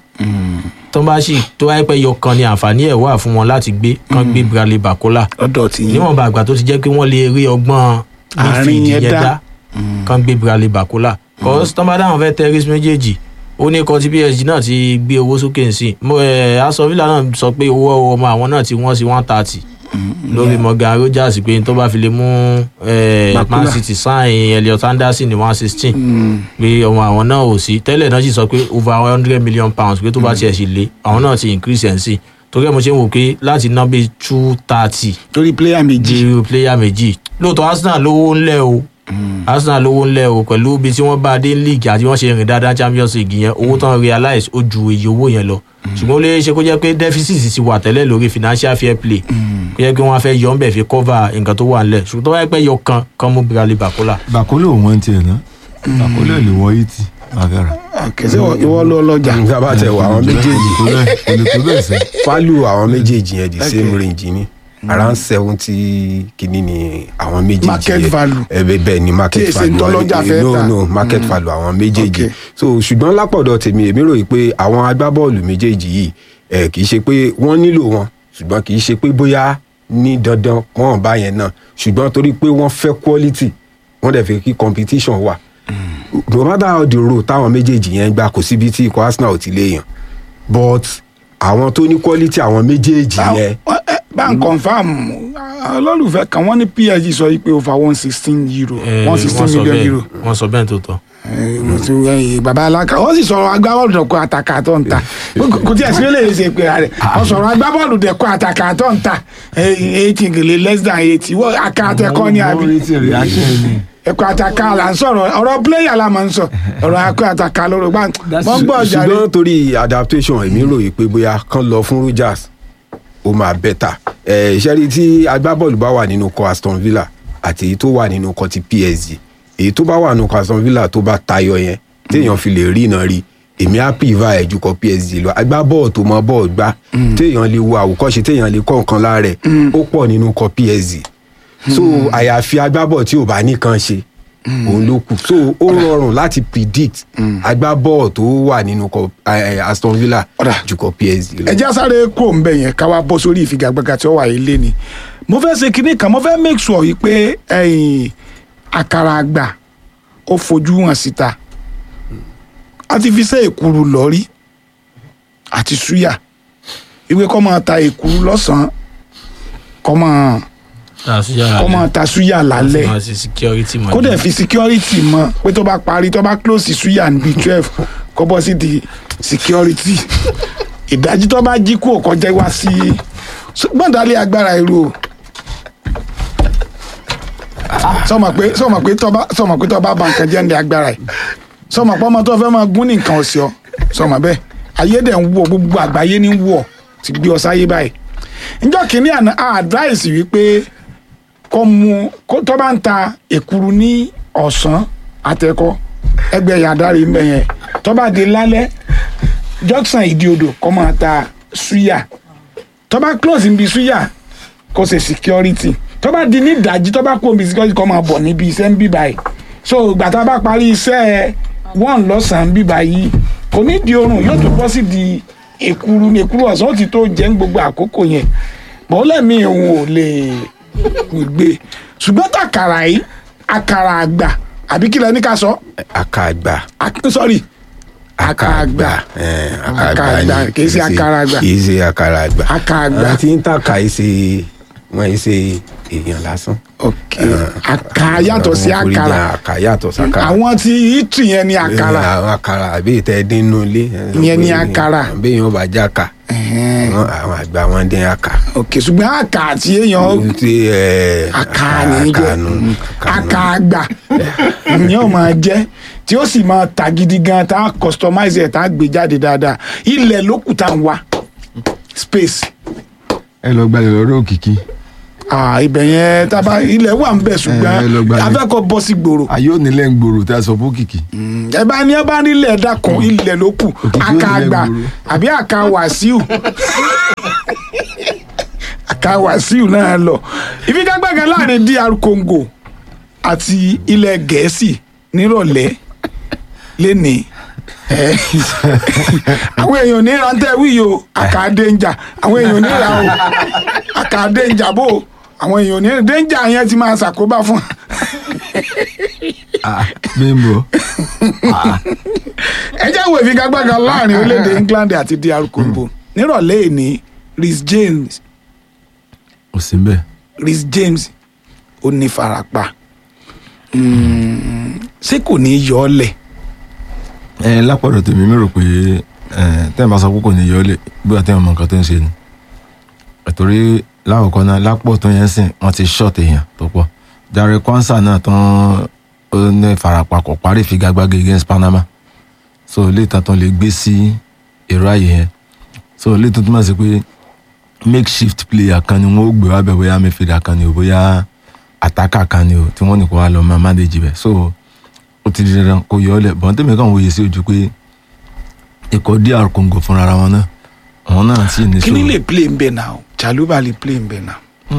tó bá sì tó wáyé pé yọkan ni àǹfààní ẹ̀ wà fún wọn láti gbé kán gbé bradley bakola lọ́dọ̀ tí yín níwọ̀nba àgbà tó ti jẹ́ pé wọ́n lè rí ọgbọ́n Àárín midfield yẹn yẹn dá. dá kán gbé bradley bakola cause tó bá dáhùn fẹ́ terrorist méjèèjì ó ní kan tí psg náà ti gbé owó sókè sí mo ẹ aston villa náà sọ pé owó ọmọ àwọn náà ti wọ́n sí one thirty lórí morgan rogers pé tó bá fi lè mú eh, Bakola. man city sign elliot anderson ní one sixteen pé ọmọ àwọn náà ò sí tẹ́lẹ̀ náà sì sọ pé over one hundred million pounds pé tó bá tiẹ̀ sì lé àwọn náà ti increase ẹ̀ sí torí ẹ̀ mo ṣe ń wò pé láti ná bíi two thirty torí player méjì di player méjì lóòótọ́ arsenal lówó ńlẹ̀ o arsenal lówó ńlẹ̀ o pẹ̀lú ibi tí wọ́n bá dé league àti wọ́n ṣe rìn dáadáa champions league yẹn owó tán realize ó ju iye owó yẹn lọ ṣùgbọ́n ó lè ṣe kó jẹ́ pé deficit ti wà tẹ́lẹ̀ lórí financial fair play kó jẹ́ pé wọ́n á fẹ́ yọ ọ́n bẹ̀ fi cover nǹkan tó wà ńlẹ̀ ṣùgbọ́n tó wáyé pé yọ kan kan mú bradley bakola bàkólò wọn tiẹ̀ ná bàkólò lè wọ eighty máa fẹ́ rà. kẹsẹ ìwọ lọ lọjà nígbà bá tẹ wọ àwọn méjèèjì kò lè tó bẹ́ẹ̀ kò lè tó bẹ́ẹ̀ sẹ́. value àwọn méjèèjì yẹn the Okay. same range ni around seventy kìíní ni àwọn méjèèjì Market yẹn. value. ẹ bẹ bẹ́ẹ̀ ni market Tí èsì value ntọ́lọ́jà wọn- fẹ́ no tà. no market value àwọn méjèèjì Okay. so ṣùgbọ́n lápọ̀dọ̀ tèmi èmi rò yìí pé àwọn agbábọ́ọ̀lù méjèèjì yìí ẹ kì í ṣe pé wọ́n nílò wọn ṣùgbọ́n kì í ṣe pé bóyá ní dandan wọ́n bá yẹn náà ṣùgbọ́n torí pé wọ́n fẹ́ quality wọ́n dẹ̀ fẹ́ kí competition wà no matter how the road táwọn méjèèjì yẹn gbà kò síbi tí ikọ̀ arsenal ò ti léèyàn but àwọn tó ní quality àwọn méjèèjì yẹn bá ń confam olólùfẹ́ kan wọ́n ní psg sọ yìí pé over one sixteen euro Eh, one sixteen wọ́n sọ million bẹ́ẹ̀- euro wọ́n sọ bẹ́ẹ̀ tó tọ́ Eh, mo ti wẹ́yìn baba alaka wọ́n sì sọ̀rọ̀ agbábọ́ọ̀lù dẹ̀kọ́ àtàkà tó ń ta kò tí ẹ̀ sí lè ṣe pé rẹ̀ wọ́n sọ̀rọ̀ agbábọ́ọ̀lù dẹ̀kọ́ àtàkà tó ń ta eighty gèlè less than eighty wọ́n akátẹ́kọ́ ní àbí Wọ́n retí reaction ni. ẹ̀kọ́ àtàkà là ń sọ̀rọ̀ ọ̀rọ̀ pléyà la máa ń sọ ọ̀rọ̀ ẹ̀kọ́ àtàkà lórí gbà wọ́n gbọ́ ọjà rẹ̀ ṣùgbọ́n torí adaptation èmi rò yìí pé bóyá kán lọ fún rogers ó máa bẹ́tà ìṣẹ́rí tí agbábọ́ọ̀lù bá wà nínú kọ aston villa àti èyí tó wà nínú kọ ti psg èyí tó bá wà nínú kọ aston villa tó bá tayọ yẹn téèyàn fi lè rí iná rí èmi á pìvà ẹ̀ ju kọ psg lọ agbábọ́ọ̀lù tó mọ bọ́ọ̀lù gbá téèyàn lè wo àwòkọ́ṣe téèyàn lè kọ́ nǹkan lára ẹ̀ ó pọ̀ nínú kọ psg so àyàfi agbábọ́ọ̀lù tí ò bá nìkan ṣe òun ló kù so ó rọrùn láti predict agbábọ́ọ̀ tó wà nínú kọ eh, aston villa Ọ̀dà. ju kọ psg lọ. ẹjẹ́ sáré kúrò ń bẹ̀ yẹn ká wá bọ́ sórí ìfigagbága tí ó wà yìí lé ni mo fẹ́ ṣe kinní kan mo fẹ́ make sure wípé ẹ̀yìn àkàrà àgbà ó fojú hàn síta a ti fi ṣe èkuru lọ́rí àti súyà ìwé kọ́ máa ta èkuru lọ́sàn-án kọ́ máa kọ́ máa ta súyà lálẹ́ máa ṣe security mọ̀ kó dẹ̀ fi security mọ́ pé tó bá parí tó bá close súyà níbi twelve kó bọ́ sí di security ìdájí tó bá jí kú kọjá wá sí gbọ́ndálẹ̀ agbára irú o sọmọ pé sọmọ pé tó bá sọmọ pé tó bá ba nǹkan jẹ́ ní agbára yìí sọmọ pé ọmọ tó fẹ́ máa gún ní nǹkan ọ̀sẹ̀ ọ sọmọ bẹ́ẹ̀ ayé dẹ̀ ń wọ̀ gbogbo àgbáyé ní wọ̀ ti gbé ọ sáyé báyìí njọ́ kìíní àná a advice wípé kó mu kó tó bá ń ta èkuru ní ọ̀sán àtẹ̀kọ́ ẹgbẹ́ yàdáre ń bẹ̀ yẹn tó bá di lálẹ́ Jackson ìdí odò kó máa ta suya tó bá close níbi suya kó ṣe security tó bá di ní ìdájí tó bá kó níbi security kó máa bọ̀ níbi iṣẹ́ ń bí báyìí so ìgbà tá a bá parí iṣẹ́ one lọ́sàn-án bí báyìí kò ní di oorun yóò tó bọ́ sí di èkuru ní èkuru ọ̀sán ó ti tó jẹ́ ń gbogbo àkókò yẹn bọ́ọ̀lẹ́mí òun ò lè gbé ṣùgbọ́n tàkàrà yìí àkàrà àgbà àbí kílẹ̀ ní ká sọ àkàgbà Ak- sorry àkàgbà eh, Àkàgbà, ni, kìí ṣe àkàrà àgbà. kìí ṣe àkàrà àgbà Àkàgbà. àwọn tí ń tàkà yìí ṣe wọn yìí ṣe èèyàn lásán. ok àkà yàtọ̀ sí Àwọn forí àkàrà jẹ àkà yàtọ̀ sákàrà. àwọn tí ìtì yẹn ní àkàrà Eh, àwọn àkàrà àbí ìtẹ́ dín nínú ilé. Ìyẹn ni àkàrà. bí èèyàn bá jẹ́ àkà Ẹ̀hẹ́n. wọn- àwọn àgbà wọn dín àkà. ok ṣùgbọ́n àkà àti èèyàn tí ẹ àkà ní jẹ́ àkànú àkà àgbà ni ó máa jẹ́ tí ó sì máa ta gidi gan tá a customize ẹ̀ tá a gbé jáde dáadáa ilẹ̀ ló kù tá a ń wá space ẹ lọ gbalẹ̀ lọ́dọ̀ òkìkí ah ibẹ̀ yẹn tábà ilẹ̀ wà ń bẹ̀ Eh, ẹ lọ ṣùgbọ́n gbalẹ̀. afẹ́kọ̀ bọ́ sí gbòòrò ayé ò nílẹ̀ ń gbòòrò tí a sọ fún òkìkí ẹ bá ní ẹ bá nílẹ̀ dákun ilẹ̀ ló kù Òkìkí àkà ò nílẹ̀ àgbà gbòòrò. àbí àkà wàsíù àkà wàsíù náà lọ ìfigagbága láàrin DR Congo àti ilẹ̀ gẹ̀ẹ́sì nírọ̀lẹ́ lénìí ẹ, àwọn èèyàn ní rántẹ́ wí o àkà dénjà àwọn èèyàn ní ra o àkà dénjà bò àwọn èèyàn ní dénjà yẹn ti máa ṣàkóbá fún bímbọ ẹ jẹ́ wo ìfigagbága láàrin orílẹ̀-èdè England àti DR Congo nírọ̀lẹ́ ìní Rhys James ò sí mbẹ Rhys James ó ní farapa Mm, ṣé kò ní í yọ ọ́ lẹ̀ ẹ lápọ̀dọ̀ tèmi mi rò pé ẹ tẹ́ẹ̀ bá sọ pé kò ní yọ ọ́ lè bí wàá tẹ́ẹ̀ mọ nǹkan tó ń ṣe ni ẹ̀tọ́rí láwùkọ́ náà lápò tó yẹn sìn wọ́n ti ṣọ́ọ̀tì èèyàn tó pọ̀ Jare Kwanza náà tán ó ní farapa kò parí ìfigagbága against Panama so ilé ìtàn tán lè gbé sí èrò ààyè yẹn so ilé tó túmọ̀ sí pé makeshift player kan ni wọ́n ó gbé wá bẹ̀ bóyá midfielder kan ni o bóyá attacker kan ni o tí wọ́n ní kó wá lọ máa manage bẹ̀ so ó ti di dandan kó yọ ọ lẹ bọ́n tèmi kàn wòye sí ojú pé ikọ̀ DR Congo fúnra ara wọn náà àwọn náà sì ní kí ni lè play ń bẹ̀ náà Chaluba lè play ń bẹ̀ náà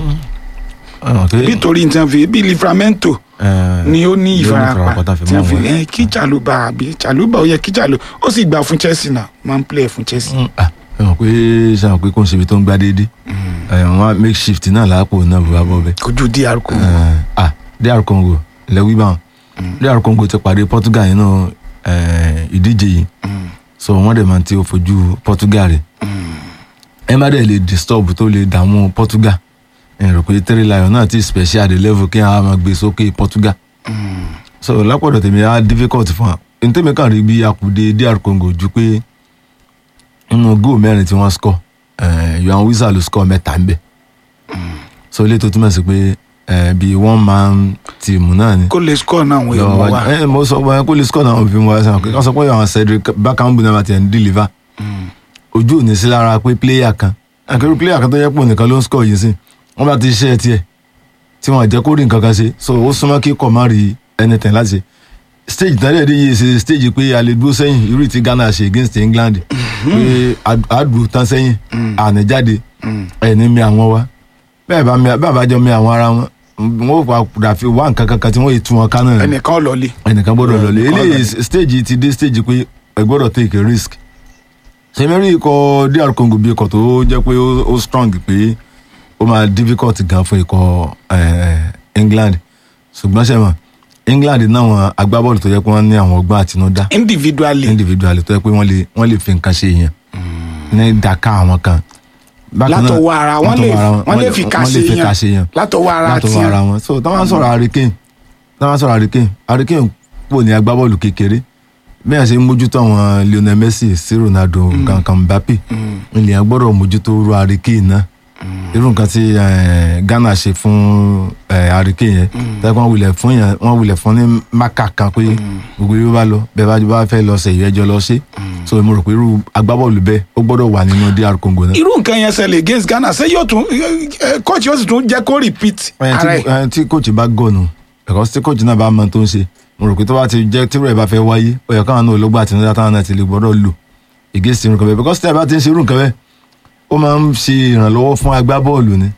nítorí tí wọ́n fi bí Livramento ni ó ní ìfarapa tí wọ́n fi ẹ kí Chaluba àbí Chaluba ó yẹ kí Chaluba ó sì gbà fún Chelsea náà máa ń play fún Chelsea. ẹ mọ̀ pé sàn pé kò ń ṣe ibi tó ń gbá déédéé wọn make shift náà láàpò náà bó bá bọ́ bẹ́ẹ̀. kojú DR Congo. Eh, ah DR Congo lẹ́wí báwọn DR Congo ti pàdé Portugal nínú eh, ìdíje yìí so wọ́n dẹ̀ máa ti fojú Portugal rẹ̀ ẹ má dẹ̀ lè disturb tó lè dààmú Portugal ẹ rò pé three lion náà ti special the level kí àwọn máa gbé sókè Portugal so lápọ̀dọ̀ tèmi á difficult fún wa n tèmi kàn rí bí akùdé DR Congo ju pé nínú góò mẹ́rin tí wọ́n score eh, Yohan Wissa ló score mẹ́ta ń bẹ̀ so ilé tó túmọ̀ sí pé eh, bí one man team náà ni kó lè score náà wọ́n lọ èèmọ̀ wájú wá. ẹ mo sọ wọn kó lè score náà fi wọn sàn kí wọn sọ pé àwọn Cedric Bakambu náà ti ẹ̀ ń deliver ojú ò ní sí lára pé player kan àkẹ́rù player kan tó yẹ pò nìkan ló ń score yìí sí wọ́n bá ti ṣe tiẹ̀ tí wọ́n jẹ́ kó rí nǹkan kan ṣe so ó súnmọ́ kí kò má rí anything láti ṣe stage tẹ́lẹ̀ dé yìí ṣe stage pé a lè dúró sẹ́yìn irú tí Ghana ṣe against England pé àdùn tán sẹ́yìn àní jáde ẹni mi àwọn wa bẹ́ẹ̀ bá mi bẹ́ẹ̀ bá jọ mi àwọn ara wọn wọn ò padà fi wá nǹkan kankan tí wọ́n yìí tún wọn ká náà ni ẹnìkan lọlé. ẹnìkan gbọ́dọ̀ lọlé ẹnìkan eléyìí lọlé. stage ti dé stage pé ẹ gbọ́dọ̀ take a risk sẹmẹrì ikọ̀ DR Congo bí ikọ̀ tó jẹ́ pé ó ó strong pé ó máa difficult gan fún ikọ̀ eh, England ṣùgbọ́n ṣe mọ̀ England náà wọn agbábọ́ọ̀lù tó yẹ pé wọ́n ní àwọn ọgbọ́n àtinúdá individually individual tó yẹ pé wọ́n lè wọ́n lè fi nǹkan ṣe yẹn ní ìdàká àwọn kan. Bákan náà, látọwọ́ ara wọn lè látọwọ́ ara wọn lè fi kà wọ́n lè fi kà ṣe ṣe yẹn yẹn látọwọ́ ara látọwọ́ ara tiẹ̀ wọn so tí wọ́n sọ̀rọ̀ Harry Kane tí wọ́n sọ̀rọ̀ Harry Kane Harry Kane pò ní agbábọ́ọ̀lù kékeré bí wọ́n ṣe ń mójútó àwọn Lionel Messi sí Ronaldo kankan Mbappe ilẹ̀ yẹn gbọ́dọ̀ mójútó ru Harry Kane náà irú nǹkan tí eh, Ghana ṣe fún eh, Harry Kane yẹn tẹ́ wọ́n wulẹ̀ fún yẹn wọ́n wulẹ̀ fún ní mákà kan pé gbogbo yóò bá lọ bẹ́ẹ̀ bá bá fẹ́ lọ sẹ̀yìn ẹjọ́ lọ ṣe so mo rò pé irú agbábọ́ọ̀lù bẹ́ẹ̀ ó gbọ́dọ̀ wà nínú DR Congo náà. irú nǹkan yẹn ṣẹlẹ̀ against Ghana ṣé yóò tún coach yóò sì tún jẹ́ kó repeat Ẹ, ara tí ẹ̀ ẹ, tí coach bá gọ̀nù ẹ̀kọ́ tí coach náà bá mọ tó ń ṣe mo rò pé tó bá ti jẹ́ tí rẹ̀ bá fẹ́ wáyé ó yẹ káwọn náà ológbà àti nígbà táwọn náà ti lè gbọ́dọ̀ lò against irun kan bẹ́ẹ̀ because tí ẹ bá ti ń ṣe irun kan bẹ́ẹ̀ ó máa ń ṣe ìrànlọ́wọ́ fún agbábọ́ọ̀lù ni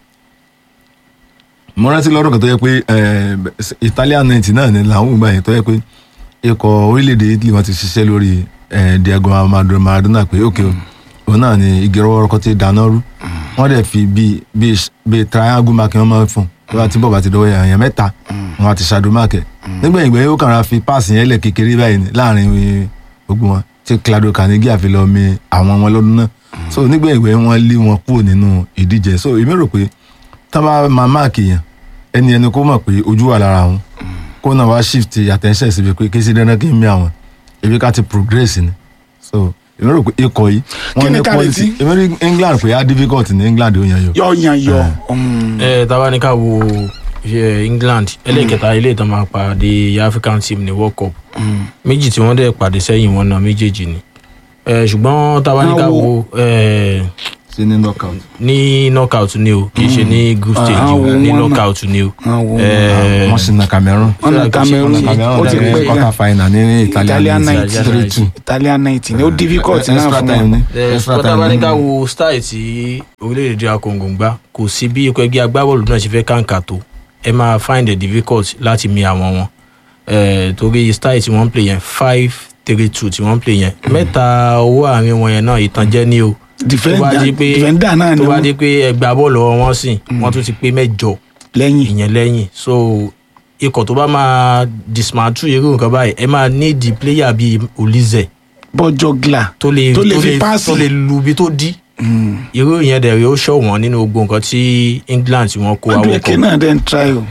mo rántí lọ́dún kan tó yẹ pé ẹ, Italian night náà ni làwọn ògbà yẹn tó yẹ pé ikọ̀ orílẹ̀-èdè Italy wọn ti ṣiṣẹ́ lórí ẹ, Diego Armando Maradona pé ok o òun náà ni igi rọ́wọ́rọ́kọ́ ti dáná rú wọ́n dẹ̀ fi bíi bíi bíi triangle mark wọ́n máa ń fún tó bá ti bọ̀ bá ti dọ́wọ́ èèyàn mẹ́ta wọn àti shadow mark ẹ̀ nígbà ìgbà yóò kàn ra fi páàsì yẹn lẹ̀ kékeré báyìí ní láàrin eh, gbogbo wọn tí Claudio Caniggia àfi lọ mi àwọn wọn lọ́dún náà so nígbà ìgbà yẹn wọ́n lé wọn kúrò nínú ìdíje so èmi rò pé tá a bá máa máàkì yẹn ẹni ẹni kó mọ̀ pé ojú wà lára wọn kó náà wá shift attention síbi pé kí sí dandan kí n mi àwọn ebi ká ti progress ni so èmi rò pé ikọ̀ yìí Kí wọ́n ni ní ká quality retí? èmi rí England pé á difficult ní England ó yan yọ. yọ yan yọ um, ẹ tábà ní ká wo eh, England ẹlẹ́kẹta ilé ìtàn máa pàdé African team ní World Cup méjì tí wọ́n dẹ̀ pàdé sẹ́yìn wọn náà méjèèjì ni Eh, ṣùgbọ́n tábà ní ká Àwọn wo eh, sí ní knockout. ní knockout ni o kì í ṣe ní group stage o àwọn ní wọn náà. knockout ni o. àwọn Eh, wọ́n sì na Cameroon. wọn na Cameroon Wọ́n na Cameroon ó ti dẹ̀ pẹ́ quarter gan final ní Italian Italian league night. three two. Italian night ni ó difficult náà extra fún time wọn ni Eh, extra ṣùgbọ́n tábà time ní ni. ká wo style tí orílẹ̀-èdè DR Congo ń gbá kò sí bí ikọ̀ ẹgbẹ́ agbábọ́ọ̀lù náà ṣe fẹ́ kàǹkà tó ẹ máa find it difficult láti mi àwọn wọn Eh, torí style tí wọ́n ń play yẹn five three two tí wọ́n ń play yẹn mẹ́ta owó àárín wọn yẹn náà ìtànjẹ ní o tó bá di pé defender náà ni tó bá wọn di pé ẹgbẹ́ bọ́ọ̀lù ọwọ́ wọn sìn wọ́n tún ti pé mẹ́jọ lẹ́yìn ìyẹn lẹ́yìn so ikọ̀ tó bá máa dismantle irú nǹkan báyìí ẹ máa need the player bíi Olise bọ́jọ́ gla tó lè Tó lè fi páàsì. tó lè lu ibi tó dí irú ìyẹn dẹ̀ rí ó ṣọ̀ wọ́n nínú gbogbo nǹkan tí England tí wọ́n kó àwọn Madueke kọ náà dẹ̀ ń try o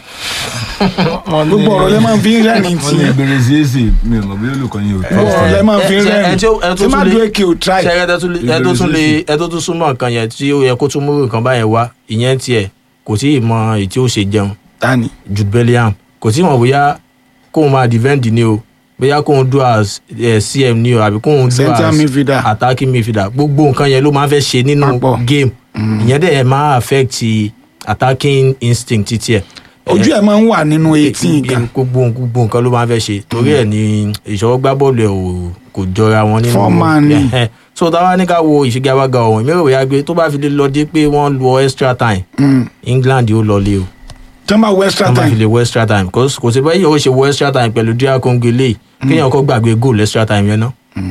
gbogbo ọ̀rọ̀ lẹ́ máa fi ń rẹ́rìn wọ́n ní tiẹ̀ gbèrè sí èsì mi ò mọ̀ bí olùkọ́ yín ò tó. gbogbo ọ̀rọ̀ lẹ́ máa fi ń ẹ- ẹ- ẹ rẹ́rìn tí ó- ẹ tó tí tún lè- Madueke ò try ṣe ẹ tó lè- ẹ tó tún lè ẹ tó tún súnmọ́ nǹkan yẹn tí ó yẹ kó tún mú nǹkan báyẹn wá ìyẹn tiẹ̀ kò tí ì mọ èyí tí ó ṣe jẹun tani Jude Bellingham kò tí ì mọ̀ bóyá kóun máa defend ni o bóyá kóun do as eh, CM ni o àbí kóun do Central as midfielder. attacking midfielder gbogbo nǹkan yẹn ló máa ń fẹ́ ṣe nínú Papọ̀. game ìyẹn dẹ̀ máa affect attacking instinct títí ẹ̀ ojú ẹ̀ máa ń wà nínú eighteen gan gbogbo gbogbo nǹkan ló máa ń fẹ́ ṣe torí ẹ̀ ní ìṣọwọ́ gbá bọ́ọ̀lù ẹ̀ ò kò jọra wọn nínú Foreman ni. Ẹhẹ́. so táwa ní ká wo ìfigagbága ọ̀hún ìmíràn òyà gbé tó bá fi lè lọ dé pé wọ́n lọ extra time England yóò lọ lé o tí wọ́n bá wọ extra wọ́n bá fi time lè wọ extra time kò kò sí báyìí ó ṣe wọ extra time pẹ̀lú DR Congo eléyìí kéèyàn kọ́ gbàgbé goal extra time yẹn náà.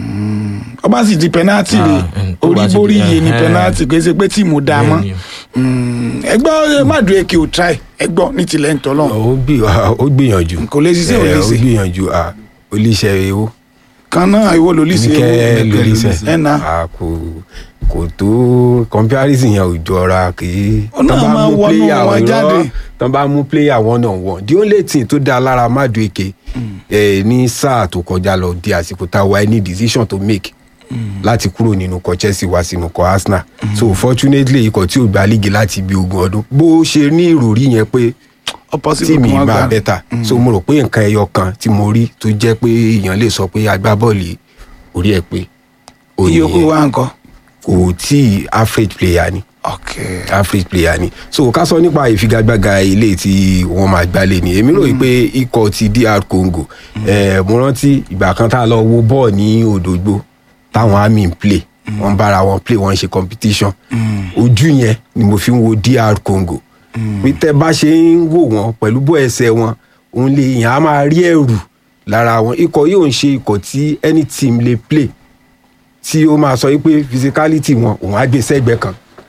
ọba sì di penalty rè Ah, mm, tó bá orí ti borí di- iye ni eh, penalty kì í ṣe pé tíìmù dáa mọ́ Bẹ́ẹ̀ ni o. Mm, ẹgbẹ́ Madueke ò try ẹgbọ́ ní tilẹ̀ ń tọ́lọ́ ó gbì- ó gbìyànjú Kò lè ṣiṣẹ́, ò lè Eh, ó ṣe. gbìyànjú ah, oníṣẹ́ ewo kan náà ìwọ ló lè ṣe níkẹ́ ewu lóríṣẹ́ ẹ̀ náà Ah, kò kò tó comparison yẹn ò jọra kì í Ó náà tán bá máa mú wọnú player wọn irọ́, jáde. tán bá mú player one on one the only thing tó dá lára Madueke eh, ní sáà tó kọjá lọ di àsìkò tá a wáyé ní decision to make láti kúrò nínú ikọ̀ Chelsea wá sínú ikọ̀ Arsenal so fortunately ikọ̀ tí ò gba líìgì láti bí ogún ọdún bó ṣe ní ìròrí yẹn pé opposite tí mi kan wá máa gbà. bẹ́tà so mo rò pé nǹkan ẹyọ kan tí mo rí tó jẹ́ pé èèyàn lè sọ pé agbábọ́ọ̀lù orí ẹ̀ pé ó ìyókù nìyẹn. wa nǹkan kò tí ì average player ni ok average player ni so ká sọ nípa ìfigagbága ilé tí wọ́n máa gbálẹ̀ ni èmi rò yìí pé ikọ̀ ti DR Congo eh, mo rántí ìgbà kan tá a lọ wo bọ́ọ̀ ní Òdògbó táwọn army ń play wọ́n bára wọn play wọ́n ń ṣe competition ojú yẹn ni mo fi ń wo DR Congo pé tẹ́ bá ṣe ń wò wọ́n pẹ̀lú bó ẹsẹ̀ wọn òun lè yàn á máa rí ẹ̀rù lára wọn ikọ̀ yìí ò ń ṣe ikọ̀ tí any team lè play tí ó máa sọ wípé physicality wọn òun á gbé sẹ́gbẹ̀ẹ́ kan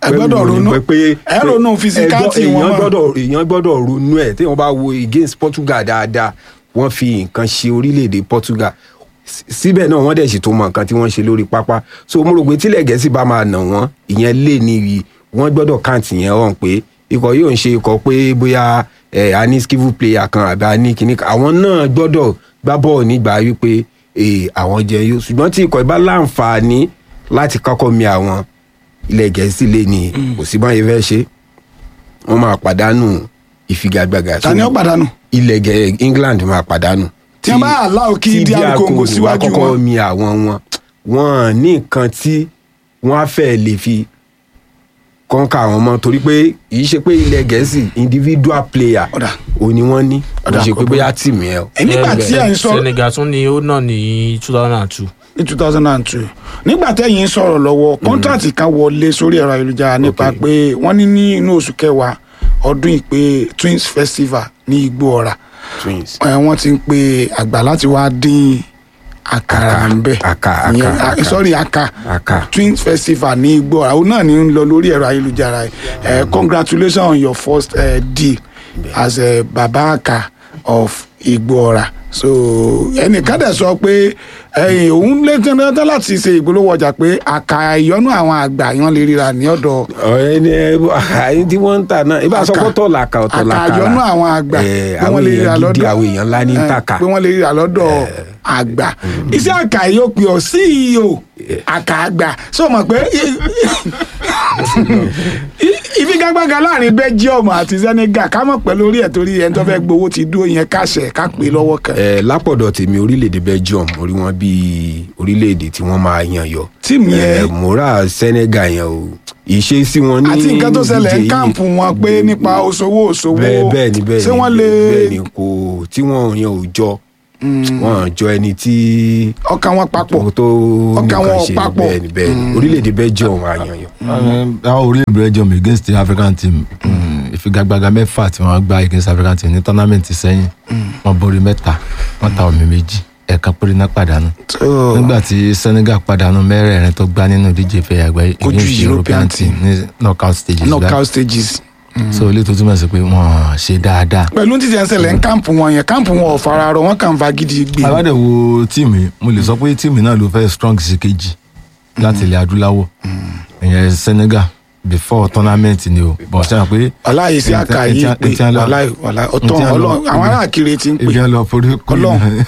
Ẹ gbọ́dọ̀ pẹ̀lú ronú. pé- pé Ẹ ronú physicality ẹ gbọ́- wọn èèyàn mọ́. gbọ́dọ̀ èèyàn gbọ́dọ̀ ronú ẹ̀ tí wọ́n bá wo against Portugal dáadáa wọ́n fi nǹkan ṣe orílẹ̀-èdè Portugal Sí- síbẹ̀ náà wọ́n dẹ̀ sì tó mọ nǹkan tí wọ́n ṣe lórí pápá so mo rò pé tílẹ̀ gẹ̀ẹ́sì bá máa nà wọ́n ìyẹn lè ní wọ́n gbọ́dọ̀ káǹtì yẹn hàn pé ikọ̀ yóò ń ṣe ikọ̀ pé bóyá ẹ̀ a ní skillful player kan àbí a ní kíní kan àwọn náà gbọ́dọ̀ gbá bọ́ọ̀ nígbà wípé eh, àwọn jẹ yóò ṣùgbọ́n tí ikọ̀ ìbá láǹfààní láti kọ́kọ́ mi àwọn ilẹ̀ gẹ̀ẹ́sì lè ní kò sí báyìí fẹ́ ṣe wọ́n máa pàdánù ìfigagbága ta ni ó pàdánù ilẹ̀ gẹ̀ England máa pàdánù Tí wọ́n bá allow kí tí DR DR Congo Congo síwájú bá kọ́kọ́ wọn. mi àwọn wọn wọn ní nǹkan tí wọ́n á fẹ́ lè fi kọ́ńkà àwọn mọ́ torí pé kì í ṣe pé ilẹ̀ gẹ̀ẹ́sì individual player Ọ̀dà. ò ní wọ́n ní kò Ọ̀dà, ṣe kò pé burú. bóyá tìmù ẹ̀ o. ẹ nígbà tí ẹ̀ ń sọ Senegal tún ni ó náà ní two thousand and two. ní two thousand and two nígbà tẹ́yìn ń sọ̀rọ̀ lọ́wọ́ kọ́ńtàtì kan wọlé sórí ẹ̀rọ ayélujára nípa Ok. pé wọ́n ní ní inú oṣù kẹwàá ọdún ìpè Twins Festival ní Igbó Ọ̀rà twins. ẹ, wọ́n ti ń pe àgbà láti wá dín àkàrà Aka, ń bẹ̀ aka, aka, Ìyẹn- aka. sorry aka Aka. Twins Festival ní Igbó Ọ̀rà òun náà ní ń lọ lórí ẹ̀rọ ayélujára ẹ congratulations on your first uh, deal as a baba aka of Igbó Ọ̀rà so ẹnìkan dẹ̀ sọ pé ẹ̀yìn òun lè tẹ́lẹ̀ láti ṣe ìpolówó ọjà pé àkà ìyọnú àwọn àgbà yan lè ríra ní ọ̀dọ̀ ọ̀rẹ́ ni ẹ àyè tí wọ́n ń tà náà ibà sọ Aka. pé ọ̀tọ̀ làkà ọ̀tọ̀ làkà àkà ìyọnú àwọn àgbà Eh, pé àwọn wọ́n lè ríra èèyàn gidi lọ́dọ̀ àwọn èèyàn ńlá ní eh, tàkà pé wọ́n lè ríra lọ́dọ̀ àgbà iṣẹ́ àkà yóò pè ọ́ CEO àkà àgbà sọ ma pé ìfigagbága láàrin Belgium àti Senegal ká mọ̀ pẹ́ lórí ẹ̀ torí ẹni tó fẹ́ gbowó ti dúró yẹn káṣẹ̀ ká pè é lọ́wọ́ kan ẹ lápọ̀dọ̀ tèmi orílẹ̀-èdè Belgium orí wọn bíi orílẹ̀-èdè tí wọ́n máa yan yọ tíìmù yẹn ẹ mora Senegal yẹn o ìṣesí wọn ní àti nǹkan tó ṣẹlẹ̀ ìdíje ń yìí- káàmpù wọn pé nípa òṣòwò òṣòwò bẹ́ẹ̀ bẹ́ẹ̀ ni bẹ́ẹ̀ ṣé ni wọ́n lè bẹ́ẹ̀ ni kò tí wọ́n yan ò jọ wọ́n jọ ẹni tí ọkàn wọn papọ̀ tó tó Ọkàn nǹkan wọn ò ṣe papọ̀. bẹ́ẹ̀ ni bẹ́ẹ̀ ni orílẹ̀-èdè Belgium máa yan yọ. àwọn orílẹ̀ Belgium against the African team mm, ìfigagbága mẹ́fà tí wọ́n gbá against African team ní tournament sẹ́yìn wọ́n borí mẹ́ta wọ́n ta omi méjì ẹ̀ẹ̀kan péré náà pàdánù tó nígbà tí Senegal pàdánù mẹ́rẹ̀ẹ̀rin tó gbá nínú ìdíje ìfẹ́ àgbáyé Kojú against European European team ní knockout stages knockout stages. so ilé tó túmọ̀ sí pé wọ́n ṣe dáadáa pẹ̀lú títí ẹsẹ̀ lẹ́ ń káàmpù wọn yẹn káàmpù wọn ò fara rọ wọn kàn ń fa gidi gbé. àbádẹ wo tíìmù yìí, mo lè sọ pé tíìmù náà ló fẹ́ strong sí kejì láti ilẹ̀ adúláwọ̀ ìyẹn Senegal before tournament ni o bọ̀ ṣe pé ọláyé sí àkà yìí pé wàláì wàláì ọ̀tọ̀ ọlọ́run àwọn ará àkìrè ti ń pè ibi ẹ lọ forí kú Ọlọ́run.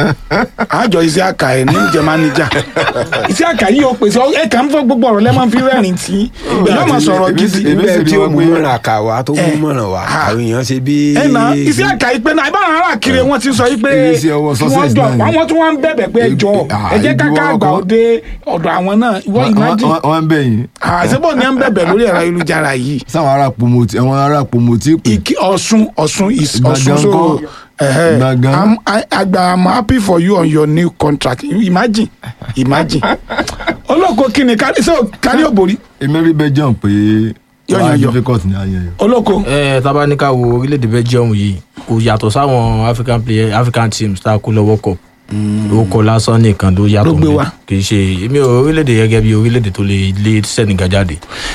àjọ iṣẹ́ àkà ẹ̀ ní jẹ́ máníjà iṣẹ́ àkà yìí ó pèsè ẹ̀ kà ń fọ́ gbogbo ọ̀rọ̀ lẹ́mọ̀ fi rẹ́rìn tí yóò máa sọ̀rọ̀ gidi. èmi sì bẹ́ẹ̀ rí tí ó wọn mú pé- mọ̀ràn kà wá tó mú Eh, mọ̀ràn wá ah. àwọn èèyàn ṣe bí. ẹ na iṣẹ́ àkà yìí pé náà ìbára ará àkìrè wọn ti sọ yìí pé Èyí sí ọwọ́ kí wọ́n success jọ náà ni. àwọn tí wọ́n ń bẹ̀bẹ̀ pé ẹ jọ Ah, ẹ jẹ́ káká ìdíwọ́ àgbà ọkọ̀. ó dé ọ̀dọ̀ àwọn náà ìwọ ìmájì wọ́n ń bẹ̀yìn àṣebọ̀ ni ẹ ń bẹ̀bẹ̀ lórí ẹ̀rọ ayélujára yìí sáwọn ará pomoti àwọn ará pomoti pè Iki Ọ̀ṣun Ọ̀ṣun is Ìgbàgán Ọ̀ṣun so kọ́. ẹhẹ Ìgbàgán. I'm I, agba I'm happy for you on your new contract imagine imagine olóko kíni kárí ṣé o kárí òbòrí èmi rí Belgium pé Yọ̀yàn wàá yọ. difficult ní ayé yẹn olóko ẹ tabaníkà wo orílẹ̀-èdè Belgium yìí kò yàtọ̀ sáwọn African player African teams tá a kó lọ́wọ́ kọ̀ ó kọ lásán nìkan ló yàtọ̀ Ló gbé níbẹ̀. wá. kì í ṣe èmi ò orílẹ̀-èdè gẹ́gẹ́ bí orílẹ̀-èdè tó lè lé Senegal jáde.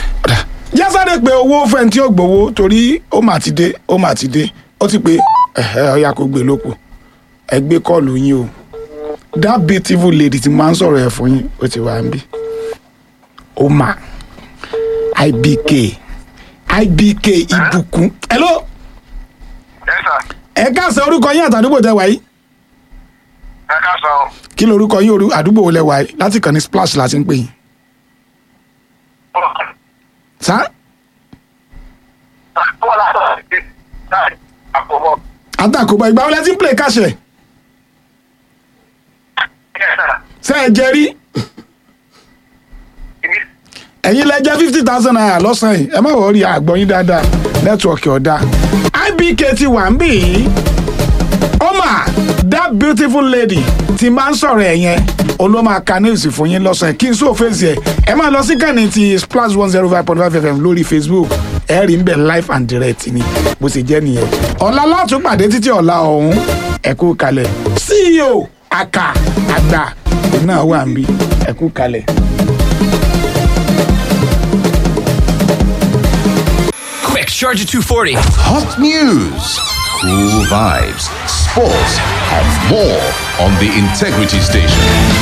jásáré pé owó fẹ́ni tí ó gbowó torí ó mà ti dé ó mà ti dé ó ti pé ẹhẹ ọyà kò gbé lóko ẹ gbé kọ́ọ̀lù yín o that beautiful lady ti máa ń sọ̀rọ̀ ẹ̀ fún yín ó ti wà ń bí ó mà ibk ibk ìbùkún hello Yes, sir. ẹ káàsán orúkọ yín àtàdúgbò tẹ wáyé ẹ ká sọ ọ́. kí lorúkọ yín orú àdúgbò wo lẹ wáyé láti kàn ní splash láti ń pè yín sá Wọ́n látọ̀ sí láì àkọ́bọ̀. àtàkùbọ̀ ìgbà wọlé tí ń play káṣẹ Yes, sir. ṣe ẹ jẹ rí Ibi ẹ̀yin lẹ jẹ́ fifty thousand naira lọ́sàn-án yìí ẹ má wọ̀ rí àgbọ̀n yín dáadáa nẹ́tíwọ̀kì ọ̀dà ibk ti wà ń bì í ọmọ that beautiful lady ti máa ń sọ̀rọ̀ ẹ̀ yẹn olóma ka news fún yín lọ́sàn-án kí n sọ fèsì ẹ̀ ẹ máa lọ sí kànnì ti splash one zero five point five fm lórí facebook ẹ rí ń bẹ̀ live and direct ni bó ṣe jẹ́ nìyẹn ọ̀la látún pàdé títí ọ̀la ọ̀hún ẹ kú kalẹ̀ ceo aka àgbà náà wà ń bí ẹ kú kalẹ̀. Charger 240. Hot news, cool vibes, sports, and more on the Integrity Station.